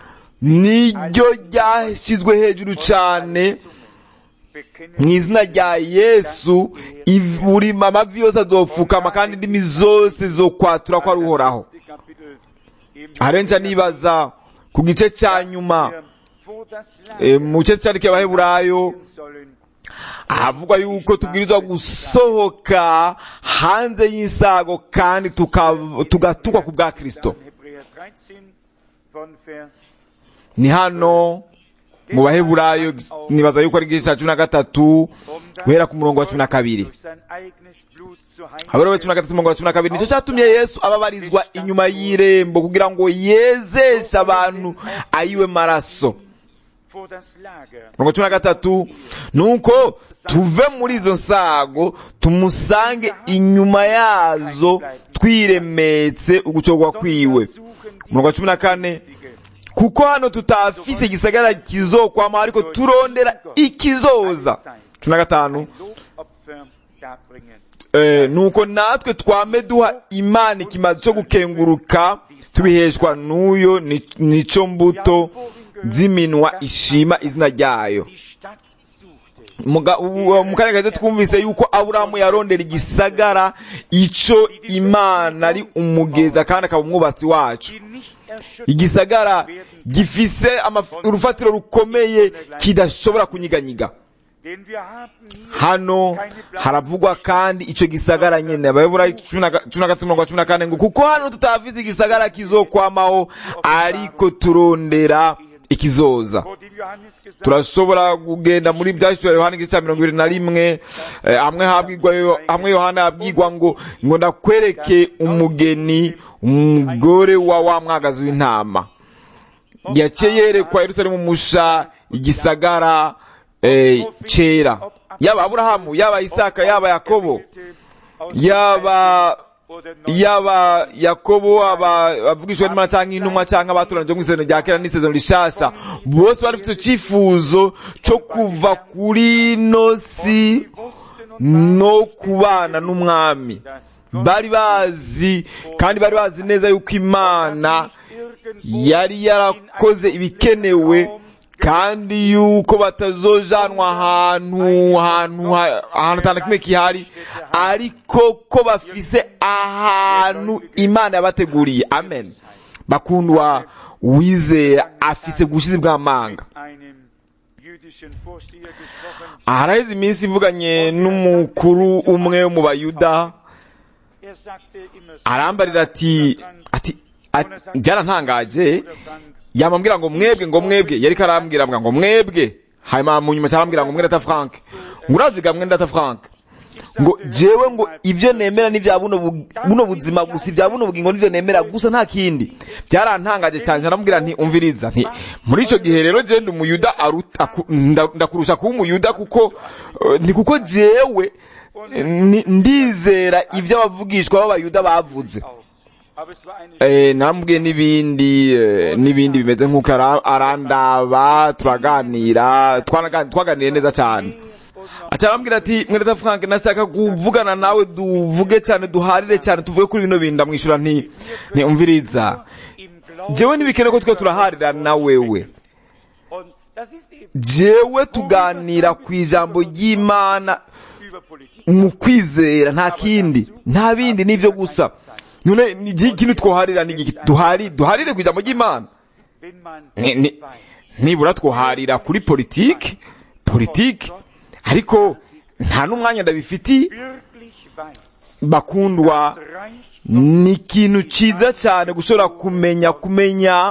niryo ryashyizwe hejuru cyane Bekennen mu izina rya yesu iv- buri amavi yose azopfukama kandi indimi zose zo kwatura ko ari uhoraho erste Kapitel im arenca nibaza ku gice cya nyuma der vor das eh, Lager mu gice cyandikira abaheburayo sollen ahavugwa yuko tubwirizwa gusohoka hanze y'insago kandi tuka- tugatukwa ku bwa kristo dann Hebräer 13 von Vers ni hano mu baheburayo nibaza yuko ari igice cya cumi na gatatu guhera ku murongo wa cumi na kabiri durch sein eigenes Blut zur habura we cumi na gatatu umurongo wa cumi na kabiri nicyo cyatumye yesu ababarizwa inyuma y'irembo kugira ngo yezeshe abantu ayiwe maraso vor das Lager mirongo cumi na gatatu nuko tuve muri izo nsago tumusange inyuma yazo twiremetse ugucogwa kwiwe umurongo wa cumi na kane kuko hano tutafise igisagara kizokwama ariko turondera ikizoza cumi na gatanu Lobopfer darbringen. eh, nuko natwe twame duha imana ikimazi cyo gukenguruka tubiheshwa n'uyo ni- nico mbuto z'iminwa ishima izina ryayo Die Stadt suchte, Muga- u- mu kanya gaze twumvise yuko aburahamu yarondera igisagara ico imana ari umugeza kandi akaba umwubatsi wacu die nicht erschüttert igisagara gifise amaf- urufatiro rukomeye kidashobora kunyiganyiga denn wir haben hier hano keine Blau- haravugwa kandi ico gisagara nyene abayobora cumi na ga- cumi na gatatu mirongo cumi na kane ngo kuko hano tutafise igisagara kizokwamaho ariko turondera ikizoza vor dem Johannes gesagt turashobora kugenda muri byashyizwe yohana igice cya mirongo ibiri na rimwe eh, hamwe habwirwa yo- hamwe yohana yabwirwa ngo ngo ndakwereke umugeni umugore wa wa mwagazi w'intama yaciye yerekwa yerusalemu musha igisagara eh, cera yaba aburahamu yaba isaka yaba yakobo aus yaba oder neu yaba yakobo aba avugishwa n'imana cyangwa intumwa cyangwa abatoranije mu isezerano rya kera n'isezerano rishasha bose bari bafite icyifuzo cyo kuva kuri ino si wussten und no kubana n'umwami bari bazi kandi bari bazi neza yuko imana irgendwo yari yarakoze ibikenewe kandi yuko batazojanwa ahantu ahantu ha- ahantu atanu kimwe kihari ariko ko bafise ahantu imana yabateguriye amen bakundwa wizera afise ubushizi bw'amanga einem jüdischen Vorsteher gesprochen. haraheze iminsi mvuganye n'umukuru umwe wo mu bayuda Er sagte immer arambarira ati ati ati- byarantangaje Bruder Frank, yamambwira ngo mwebwe ngo mwebwe yariko arambwira avuga ngo mwebwe hanyuma mu nyuma cyarambwira ngo mwenda ta frank uraziga mwenda ta frank ngo jewe ngo ibyo nemera ni bya buno bu- buno buzima gusa ibya buno bugingo nivyo nemera gusa nta kindi byarantangaje cyane naramubwira nti umviriza nti muri ico gihe rero je ndi umuyuda aruta- aku- nda- ndakurusha kuba umuyuda kuko eh, ni kuko jewe eh, ni- ndizera ibyo abavugishwa b'abayuda bavuze auch. Aber es war eine Eh, namubwiye n'ibindi eh, n'ibindi bimeze nk'uko ara- arandaba turaganira twanaga- twaganiriye neza cyane aca arambwira ati mwereta frank nashaka kuvugana nawe duvuge cyane duharire cyane tuvuge kuri bino bintu ndamwishyura nti nti umviriza im Glauben. jewe ntibikene ko twe turaharira na wewe Und das ist eben jewe tuganira ku ijambo ry'imana über Politik. mu kwizera nta kindi nta bindi nivyo gusa none ni iki kintu twoharira ni iki duhari duharire ku ijambo ry'imana Wenn man Ni- ni- weiß, nibura twoharira kuri politiki politiki ariko nta n'umwanya ndabifitiye wirklich weiß, bakundwa das Reich ni ikintu cyiza cyane gushobora kumenya kumenya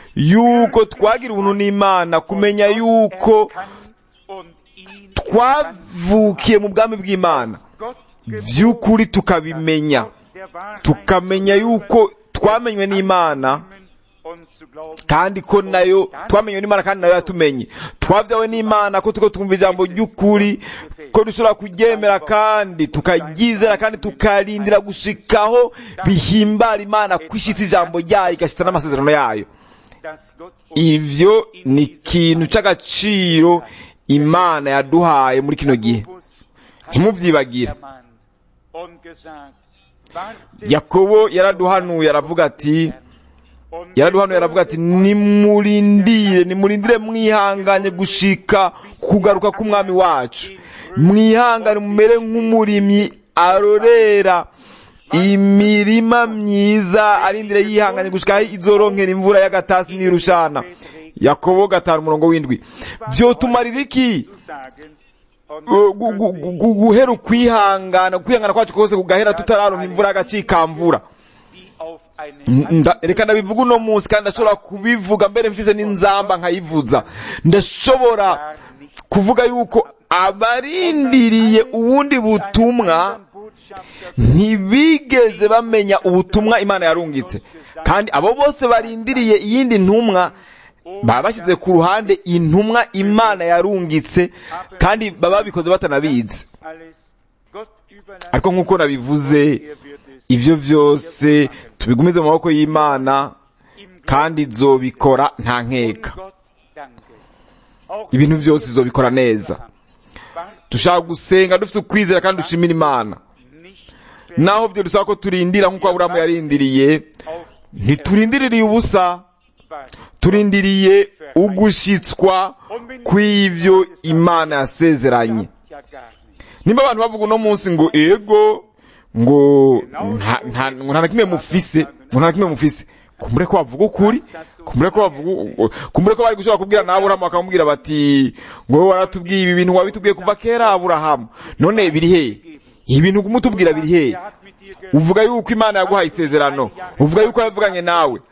yuko twagira ubuntu n'imana kumenya yuko kann und ihn twavukiye mu bwami bw'imana Gott by'ukuri tukabimenya der Wahrheit tukamenya yuko twamenywe n'imana und zu glauben, kandi ko nayo twamenywe n'imana kandi nayo yatumenye twabyawe n'imana ko tuko twumva ijambo ry'ukuri ko dushobora kuryemera kandi tukaryizera kandi tukarindira gushikaho bihimbara imana kwishitsa ijambo ryayo igashitsa n'amasezerano yayo dass Gott uns ivyo ni ikintu c'agaciro imana yaduhaye muri kino gihe ntimuvyibagire ermahnt und gesagt, warte yakobo yaraduhanuye aravuga ati und yaraduhanuye aravuga ati nimurindire nimurindire mwihanganye gushika kugaruka k'umwami wacu mwihangane mumere nk'umurimyi arorera imirima myiza arindire yihanganye gushika aho izoronkera imvura y'agatasi n'irushana yakobo gatanu umurongo w'indwi vyotumarira iki sagen und gu- gu- gu- gu- guhera ukwihangana kwihangana kwacu kose kugahera tutararonka imvura y'agacikamvura wie auf eine Nda- reka ndabivuga uno munsi kandi ndashobora kubivuga mbere mfise n'inzamba nkayivuza ndashobora kuvuga yuko abarindiriye ubundi butumwa Botschafter ntibigeze bamenya ubutumwa imana yarungitse kandi abo bose barindiriye iyindi ntumwa baba bashyize ku ruhande intumwa imana yarungitse kandi baba babikoze batanabizi alles Gott überlassen, ariko nk'uko nabivuze er wird es ivyo vyose tubigumize mu maboko y'imana kandi izobikora nta nkeka Gott danke. Auch ibintu vyose izobikora neza warte dushaka gusenga dufite ukwizera kandi dushimira imana nicht naho vyo dusaba ko turindira nk'uko aburahamu yarindiriye auf ntiturindiririye ubusa was. turindiriye ugushitswa kw'ivyo imana yasezeranye Ja gar nicht. nimba abantu bavuga uno munsi ngo ego ngo nta- nta ngo nta na kimwe mufise ngo nta na kimwe mufise kumbure ko bavuga ukuri kumbure ko bavuga kumbure ko bari gushobora kubwira na aburahamu bakamubwira bati ngo wowe waratubwiye ibi bintu wabitubwiye kuva kera aburahamu none biri hehe ibi bintu kumutubwira biri hehe Er hat mit dir ge uvuga yuko imana yaguhaye isezerano uvuga yuko yavuganye nawe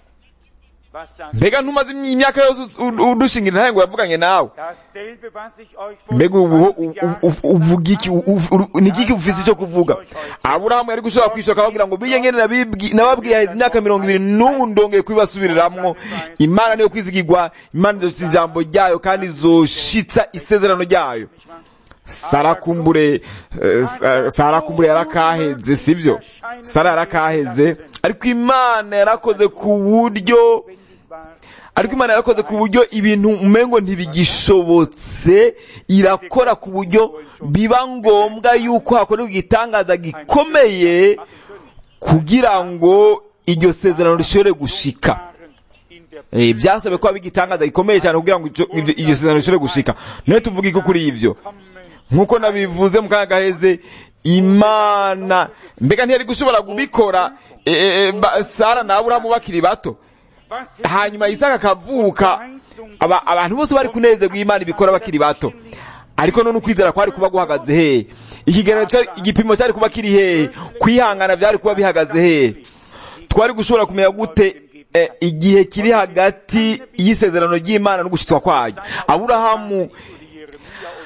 was sagt mbega ntumaze imyaka yose us- u- udushingira ntahe ngo yavuganye nawe dasselbe, was ich euch vor mbega ubu 20 Jahren uvuga iki u- u- u- ni iki ufise icyo kuvuga aburahamu yari gushobora kwishoka akababwira ngo biye ngene nabibwi- nababwiye haheze imyaka mirongo ibiri n'ubu ndongeye kubibasubiriramo imana niyo kwizigirwa imana izoshitsa ijambo ryayo kandi izoshitsa isezerano ryayo sara kumbure eh, Sa- sara kumbure yarakaheze sivyo sara yarakaheze ariko imana yarakoze ku buryo ariko imana yarakoze ku buryo ibintu umengo ntibigishobotse irakora ku buryo biba ngombwa yuko hakorerwa igitangaza gikomeye kugira ngo iryo sezerano rishobore gushika waren in der Eh, byasabe ko haba igitangaza gikomeye cyane kugira ngo ico- ivyo- iryo sezerano rishobore gushika nawe tuvuga iki kuri ivyo Kommen nk'uko nabivuze mu kanya gaheze imana mbega ntiyari gushobora kubikora eh, eh, ba- sara na aburahamu bakiri bato was hanyuma isaka akavuka aba, abantu bose bari kunezerwa imana ibikora bakiri bato ariko none ukwizera kwari kuba guhagaze hehe ikigereranyo cyari- igipimo cyari kuba kiri hehe kwihangana byari kuba bihagaze hehe twari gushobora kumenya gute eh, igihe kiri hagati y'isezerano ry'imana no gushyitswa kwayo aburahamu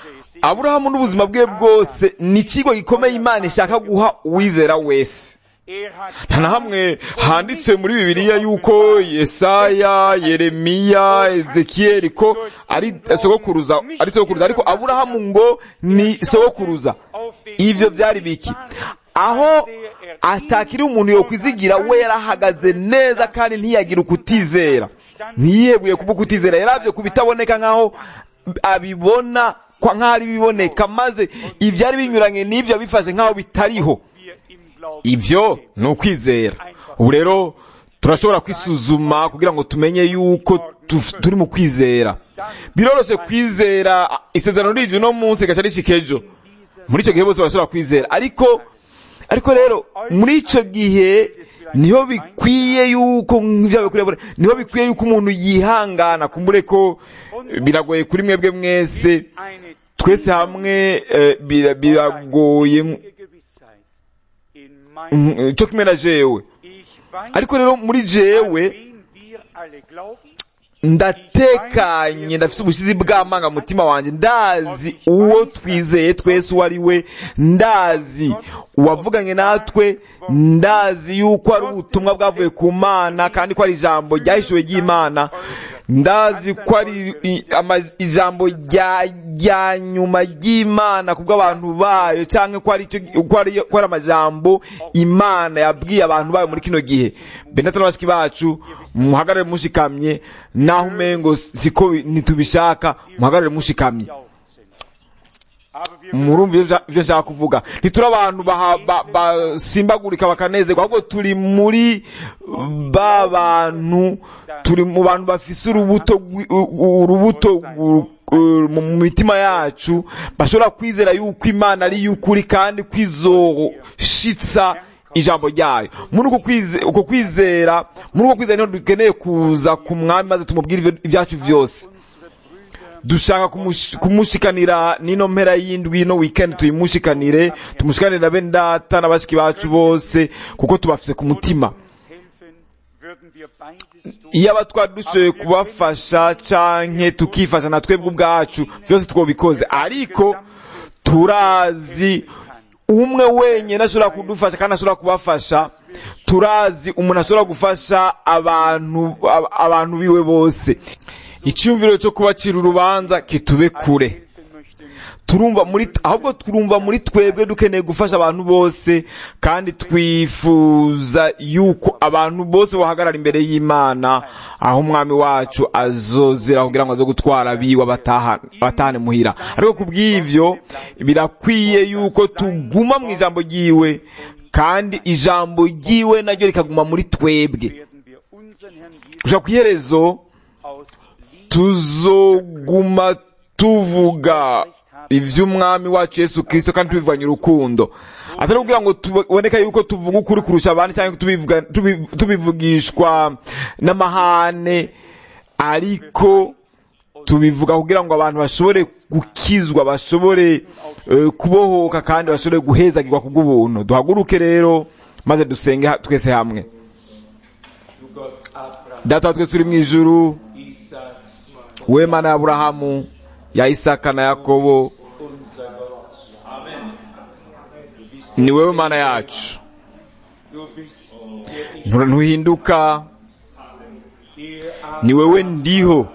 aburahamu n'ubuzima bwe bwose ni ikigo gikomeye imana ishaka guha uwizera wese Er hat nta na hamwe handitse muri bibiliya yuko yesaya yeremiya ezekiyeli ko ari sogokuruza ari sogokuruza ariko aburahamu ngo ni sogokuruza ivyo vyari biki aho atakiri umuntu yokwizigira we yarahagaze neza kandi ntiyagira ukutizera ntiyebuye kuba ukutizera yaravye ku bitaboneka nk'aho abibona kwa nk'aho ari biboneka maze ivyari binyuranye n'ivyo bifashe nk'aho bitariho wir im Glauben ivyo ni ukwizera ubu rero turashobora kwisuzuma kugira ngo tumenye yuko tuf- turi mu kwizera biroroshe kwizera isezerano rije uno munsi rigaca rishika ejo muri icyo gihe bose barashobora kwizera ariko ariko rero muri icyo gihe niho bikwiye yuko nk'ivyo bikwiye niho bikwiye yuko umuntu yihangana kumbure ko biragoye kuri mwebwe mwese eine twese hamwe eh, bira- biragoye tiefe Gewissheit in meinem mm, cyo kimwe na jewe Ich weiß, ariko rero muri jewe wen wir alle glauben, ndatekanye ndafite ubushizi bw'amarangamutima wanjye ndazi uwo twizeye twese uwo ari we ndazi uwavuganye natwe ndazi yuko ari ubutumwa bwavuye ku mana kandi ko ari ijambo ryahishuwe ry'imana ndazi ko ari i- ama- ijambo rya rya nyuma ry'imana ku bw'abantu bayo cyangwa ko ari icyo- ko ari ko ari amajambo imana yabwiye abantu bayo muri kino gihe benata n'abashiki bacu muhagarare mushikamye naho umengo siko bi- ntitubishaka muhagarare mushikamye laut sind. Aber wir murumva ivyo nshaka- ivyo nshaka kuvuga ntituri abantu baha- ba- basimbagurika bakanezerwa ahubwo turi muri ba bantu turi mu bantu bafise urubuto rwi- u- u- urubuto gu- u- mu mitima yacu bashobora kwizera yuko imana ari y'ukuri kandi kwizoshitsa ijambo ryayo muri uko kwize- uko kwizera muri uko kwizera niho dukeneye kuza ku mwami maze tumubwire ivyo- ibyacu vyose dushaka kumush- kumushikanira n'ino mpera y'indwi ino weekend tuyimushikanire tumushikanire na bene data n'abashiki bacu bose kuko tubafise ku mutima uns helfen, würden wir beides tun. iyo aba twari dushoboye kubafasha canke tukifasha na twebwe ubwacu vyose twobikoze ariko turazi umwe wenyine ashobora kudufasha kandi ashobora kubafasha turazi umuntu ashobora gufasha abantu ab- abantu biwe bose icyumviro cyo kubacira urubanza kitube kure helfen möchten, turumva muri ahubwo turumva muri twebwe dukeneye gufasha abantu bose kandi twifuza yuko abantu bose bahagarara imbere y'imana aho umwami wacu azozera kugira ngo aze gutwara abiwe abataha- abatahane muhira ariko ku bw'ivyo birakwiye yuko tuguma mu ijambo ryiwe kandi ijambo ryiwe naryo rikaguma muri twebwe werden wir unseren Herrn Jesus gushaka ku iherezo aus Liebe tuzoguma tuvuga ivy'umwami wacu yesu kristo kandi tubivanye urukundo atari kugira ngo tuboneka yuko tuvuga ukuri kurusha abandi cyangwa tubivuga- tubi- tubivugishwa n'amahane ariko tubivuga kugira ngo abantu bashobore gukizwa bashobore eh, kubohoka kandi bashobore guhezagirwa ku bw'ubuntu duhaguruke rero maze dusenge ha- twese hamwe data wa twese uri mu ijuru we mana ya aburahamu ya isaka na yakobo ni wewe mana yacu Ntu- ntuhinduka ni wewe ndiho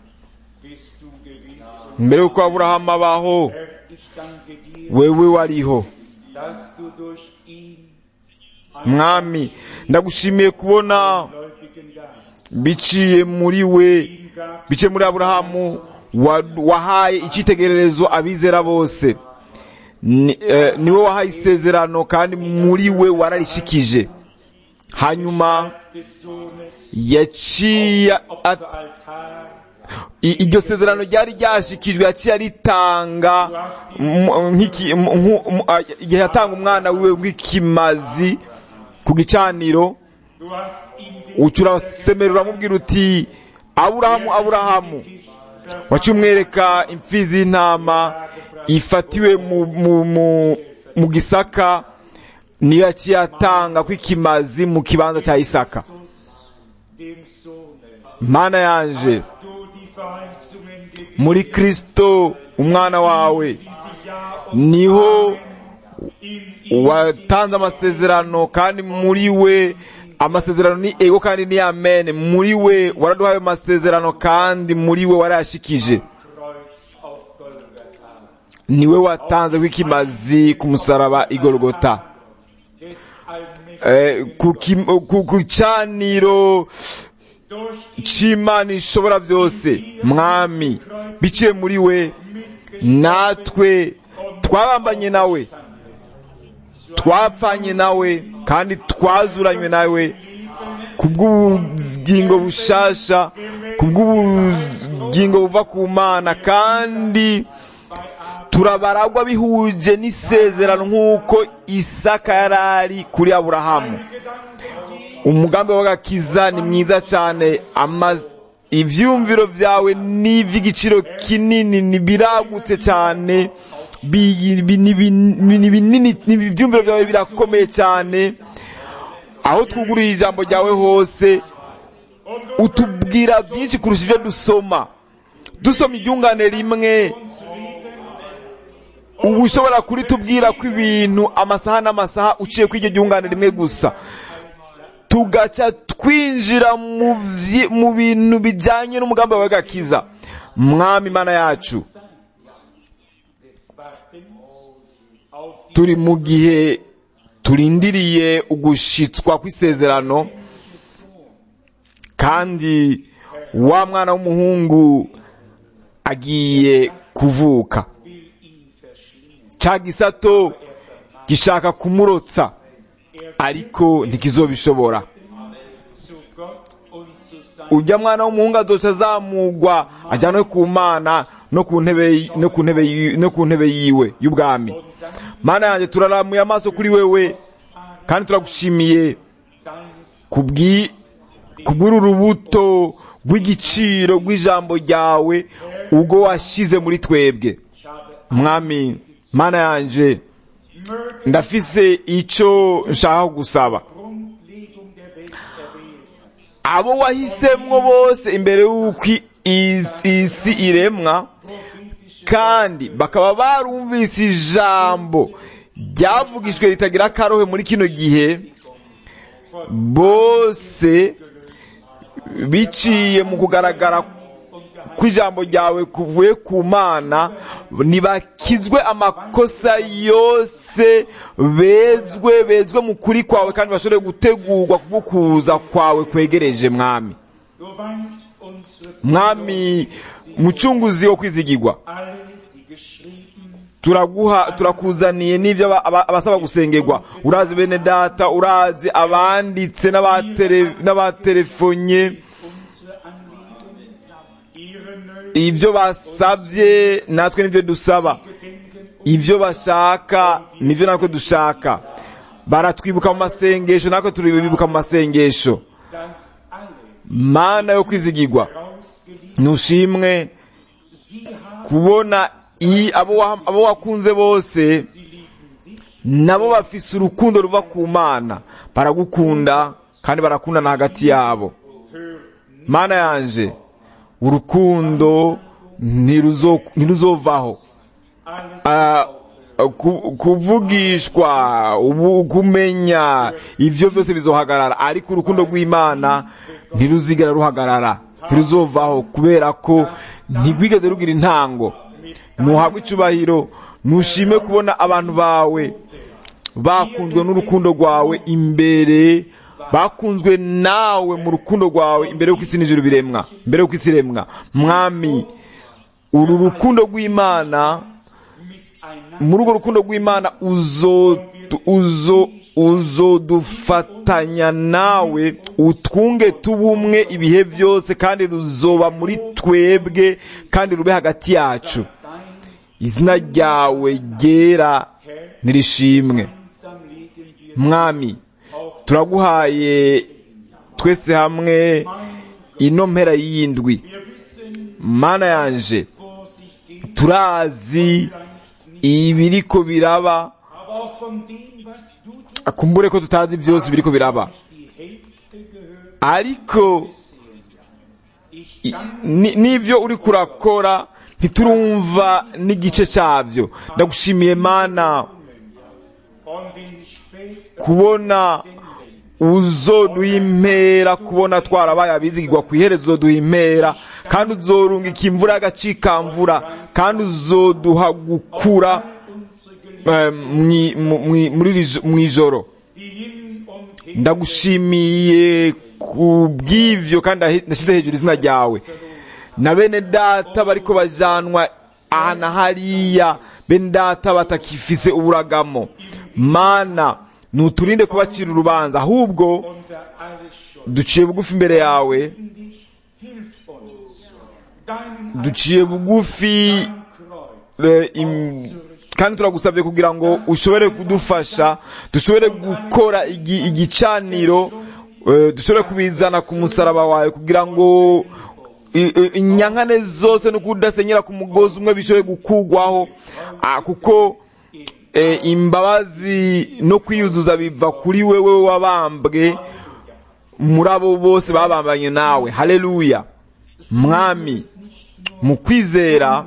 mbere yuko aburahamu abaho Ich danke dir, wewe wariho dass du durch ihn mwami ndagushimiye kubona gläubigen Geist biciye muri we biciye muri aburahamu wa- wahaye icyitegererezo abizera bose Ni- eh, niwe wahaye isezerano kandi muri we wararishikije hanyuma des Sohnes yaciye at- Altar i- iryo sezerano ryari ryashikijwe yaciye aritanga mu- nk'iki- mu- nku- mu- a- igihe yatanga umwana wiwe nk'ikimazi ku gicaniro Du hast ihm den uca urasemera uramubwira uti aburahamu aburahamu waciye umwereka imfizi y'intama ifatiwe mu, mu, mu, mu gisaka niyo yaciye atanga kw'ikimazi mu kibanza cya isaka dem Sohne. mana yanje Du die Verheißungen gegeben muri kristo umwana wawe sie niho watanze amasezerano kandi muri we amasezerano ni ego kandi ni amen muri we waraduhaye ayo masezerano kandi muri we warayashikije niwe watanze w'ikimazi ku musaraba igorogota Eh, ku kim- ku- ku caniro c'imana ishobora byose mwami biciye muri we natwe twabambanye nawe twapfanye nawe kandi twazuranywe nawe kubw'ubugingo bushasha kubw'ubugingo buva ku mana kandi turabaragwa bihuje n'isezerano nk'uko isaka yari ari kuri aburahamu umugambi w'agakiza ni mwiza cyane amaz- ibyumviro byawe ni iby'igiciro kinini ni biragutse cyane bi- bi- ni bin- ni binini ni ibyumviro byawe birakomeye cyane aho twuguriye ijambo ryawe hose utubwira byinshi kurusha ibyo dusoma dusoma iryungane rimwe uba ushobora kuritubwira ko ibintu amasaha n'amasaha uciye kuri iryo ryungane rimwe gusa tugaca twinjira mu vyi- mu bintu bijyanye n'umugambi wawe gakiza mwami imana yacu turi mu gihe turindiriye ugushitswa kw'isezerano kandi wa mwana w'umuhungu agiye kuvuka ca gisato gishaka kumurotsa ariko ntikizobishobora ujya mwana w'umuhungu azoca azamugwa ajyanwe ku mana no ku ntebe no ku ntebe yi- no ku ntebe yiwe y'ubwami mana yanjye turaramuye amaso kuri wewe kandi turagushimiye kubwi kubw'uru rubuto rw'igiciro rw'ijambo ryawe ubwo washyize muri twebwe mwami mana yanje ndafise icyo nshaka gusaba abo wahisemwo bose imbere y'uko isi isi iremwa kandi bakaba barumvise ijambo ryavugishwe ritagira akarohe muri kino gihe bose biciye mu kugaragara kw'ijambo ryawe kuvuye ku mana ntibakizwe amakosa yose bezwe bezwe mu kuri kwawe kandi bashobore gutegurwa kubwo kuza kwawe kwegereje mwami mwami mucunguzi wo kwizigirwa turaguha turakuzaniye n'ibyo aba- aba- abasaba gusengerwa urazi bene data urazi abanditse n'abatere- n'abatelefonye ibyo basabye natwe nibyo dusaba ibyo bashaka nibyo natwe dushaka baratwibuka mu masengesho natwe turibibuka mu masengesho mana yo kwizigirwa ntushimwe kubona i- abo wa- abo wakunze bose nabo bafise urukundo ruva ku mana baragukunda kandi barakundana hagati yabo mana yanje urukundo ntiruzo- ntiruzovaho Ah, ku- kuvugishwa ubu- kumenya ibyo byose bizohagarara ariko urukundo rw'imana ntiruzigera ruhagarara ntiruzovaho kubera ko ntigwigeze rugira intango ntuhabwe icubahiro ntushime kubona abantu bawe bakunzwe n'urukundo rwawe imbere bakunzwe nawe mu rukundo rwawe imbere y'uko isi n'ijuru biremwa imbere y'uko isi iremwa mwami uru rukundo rw'imana muri urwo rukundo rw'imana uzo uzo uzodufatanya nawe utwunge tubumwe ibihe byose kandi ruzoba muri twebwe kandi rube hagati yacu izina ryawe ryera nirishimwe mwami turaguhaye twese hamwe ino mpera y'indwi mana yanje turazi ibiriko biraba akumbure ko tutazi byose biriko biraba ariko i- ni- n'ivyo uri kurakora ntiturumva n'igice cyabyo ndagushimiye mana und in später kubona uzoduha impera kubona twarabaye abizigirwa ku iherezo uzoduha impera kandi uzorungika imvura y'agacikamvura kandi uzoduha gukura eh, mwi- mu- mwi- muri iri jo- mu ijoro die hin und her ndagushimiye ku bw'ivyo kandi ndahi- ndashyize hejuru izina ryawe na bene data bariko bajanwa aha na hariya bene data batakifise uburagamo mana nuturinde kubacira urubanza ahubwo unter alles Schuld. duciye bugufi imbere yawe Dich, hilf uns, deinen duciye bugufi Kreuz eh, im- kandi turagusabye kugira ngo ushobore kudufasha dushobore gukora igi- igicaniro eh, dushobore kubizana ku musaraba wawe kugira ngo i- i- inyankane zose no kudasenyera ku mugozi umwe bishobore gukugwaho ah, kuko eh, imbabazi no kwiyuzuza biva kuri wewe wabambwe muri abo bose babambanye nawe haleluya mwami mu kwizera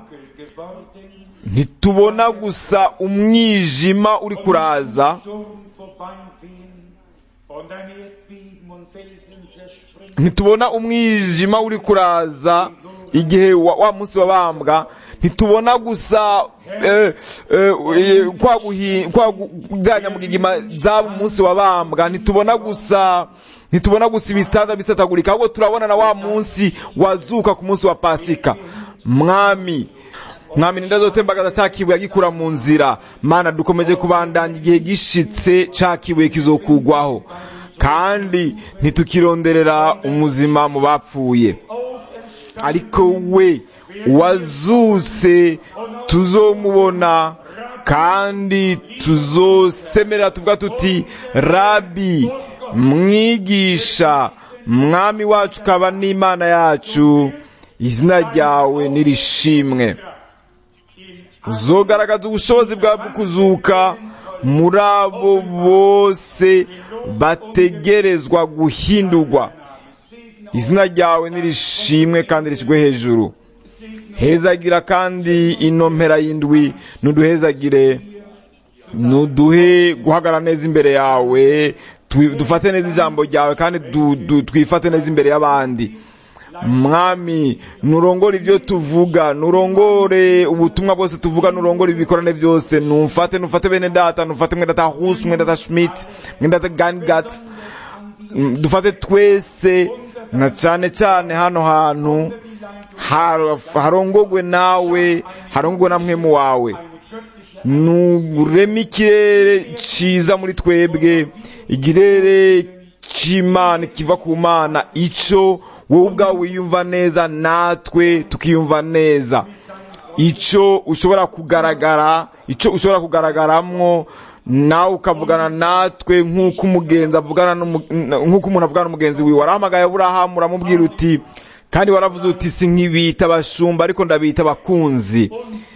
ntitubona gusa umwijima uri kuraza Sturm vorbeiwehen und ein Erdbeben und Felsen zerspringen. ntitubona umwijima uri kuraza igihe wa, wa munsi wabambwa ntitubona gusa eh, eh, eh, kwa guhi- kwa kujyanya mu gigima zaba umunsi wabambwa ntitubona gusa ntitubona gusa ibitanda bisatagurika ahubwo turabona na wa munsi wazuka ku munsi wa pasika mwami mwami ndazotembagaza cya kibuye agikura mu nzira mana dukomeje kubandanya igihe gishitse cya kibuye kizokugwaho kandi ntitukironderera umuzima mu bapfuye ariko we wazutse tuzomubona kandi tuzosemerera tuvuga tuti rabi mwigisha mwami wacu ukaba n'imana yacu izina ryawe nirishimwe uzogaragaza ubushobozi bwawe bwo kuzuka muri abo bose bategerezwa guhindurwa izina ryawe nirishimwe kandi rishyirwe hejuru hezagira kandi ino mpera y'indwi nuduhezagire nuduhe guhagarara neza imbere yawe twi- dufate neza ijambo ryawe kandi du- du- twifate neza imbere y'abandi mwami nurongore ibyo tuvuga nurongore ubutumwa bwose tuvuga nurongore ibikorane byose numfate nufate bene data nufate mwene data hus mwene data schmidt mwene data gangat Mm, dufate twese na cyane cyane hano hantu har- harongogwe nawe harongogwe na mwemu wawe nureme ikirere cyiza muri twebwe ikirere cy'imana kiva ku mana icyo wowe ubwawe wiyumva neza natwe tukiyumva neza icyo ushobora kugaragara icyo ushobora kugaragaramo nawe ukavugana natwe nk'uko umugenzi avugana n'umu- nk'uko umuntu avugana n'umugenzi wiwe warahamagaye aburahamu uramubwira uti kandi waravuze uti si nk'ibita abashumba ariko ndabita abakunzi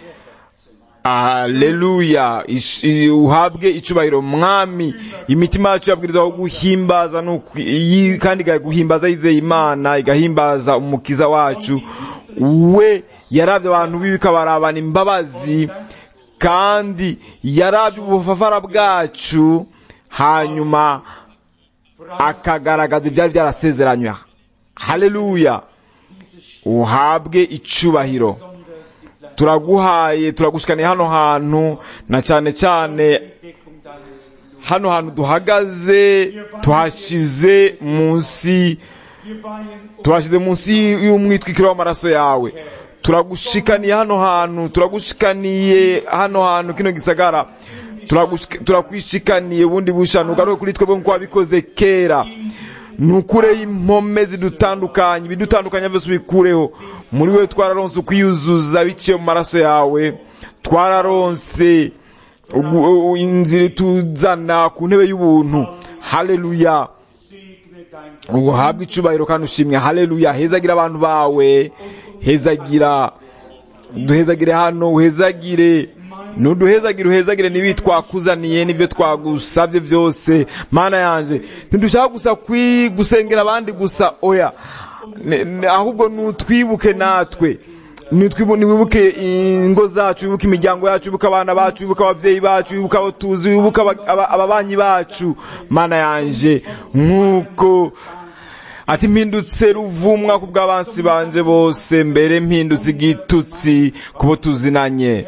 Haleluya Ish- i- uhabwe icubahiro mwami imitima yacu yabwirizwa guhimbaza no kwi- yi- kandi igaguhimbaza yizeye imana igahimbaza umukiza wacu we yaravye abantu bibi ikabarabana imbabazi kandi yaravye ubufafara bwacu hanyuma akagaragaza ibyari byarasezeranywe haleluya uhabwe icubahiro turaguhaye turagushikaniye hano hantu na cyane cyane hano hantu duhagaze tuhashize munsi tuhashize munsi y'umwitwikiro w'amaraso yawe turagushikaniye hano hantu turagushikaniye hano hantu kino gisagara Turagushika- turakwishikaniye ubundi bushanu ugaruke kuri twebwe nk'uko wabikoze kera nukureho impome zidutandukanye ibidutandukanya byose ubikureho muri we twararonse ukwiyuzuza biciye mu maraso yawe twararonse ugu- u- inzira ituzana ku ntebe y'ubuntu haleluya uhabwe icubahiro kandi ushimwe haleluya hezagira abantu bawe hezagira duhezagire hano uhezagire nuduhezagire uhezagire n'ibi twakuzaniye n'ibyo twagusabye byose mana yanje ntidushaka gusa kwi- gusengera abandi gusa oya Ne- ne- ahubwo nutwibuke natwe nitwibu- niwibuke ingo zacu wibuke imiryango yacu wibuke abana bacu wibuke ababyeyi bacu wibuke abo tuzi wibuke aba- aba- ababanyi bacu mana yanje nk'uko ati mpindutse ruvumwa ku bw'abansi banje bose mbere mpindutse igitutsi ku bo tuzinanye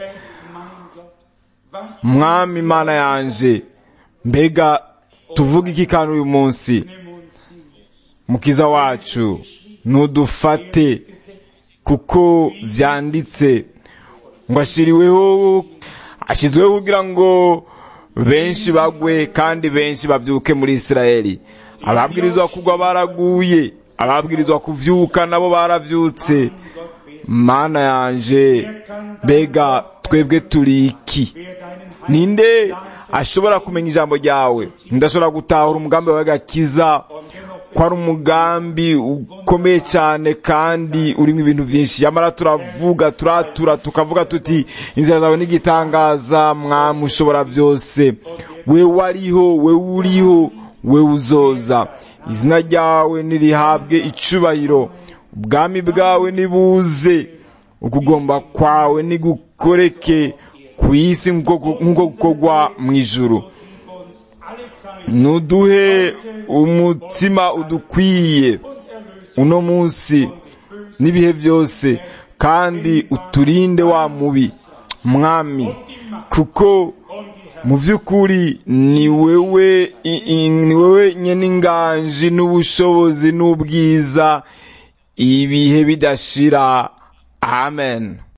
mwami mana yanje mbega tuvuga iki kandi uyu munsi mukiza wacu ntudufate kuko vyanditse ngo ashiriweho ashyizweho kugira ngo benshi bagwe kandi benshi bavyuke muri isirayeli ababwirizwa kugwa baraguye ababwirizwa kuvyuka nabo baravyutse mana yanje mbega twebwe turi iki ninde ashobora kumenya ijambo ryawe ndashobora gutahura umugambi wawe gakiza ko ari umugambi ukomeye cyane kandi urimo ibintu byinshi yamara turavuga turatura tukavuga tuti inzira zawe n'igitangaza mwami ushobora byose we wariho we uriho we uzoza izina ryawe nirihabwe icubahiro ubwami bwawe nibuze ukugomba kwawe nigukoreke ku isi nk'uko nk'uko gukorwa mu ijuru nuduhe umutima udukwiye uno munsi n'ibihe byose kandi uturinde wa mubi mwami kuko mu by'ukuri ni wewe i- i- ni wewe nyine inganji n'ubushobozi n'ubwiza ibihe bidashira amen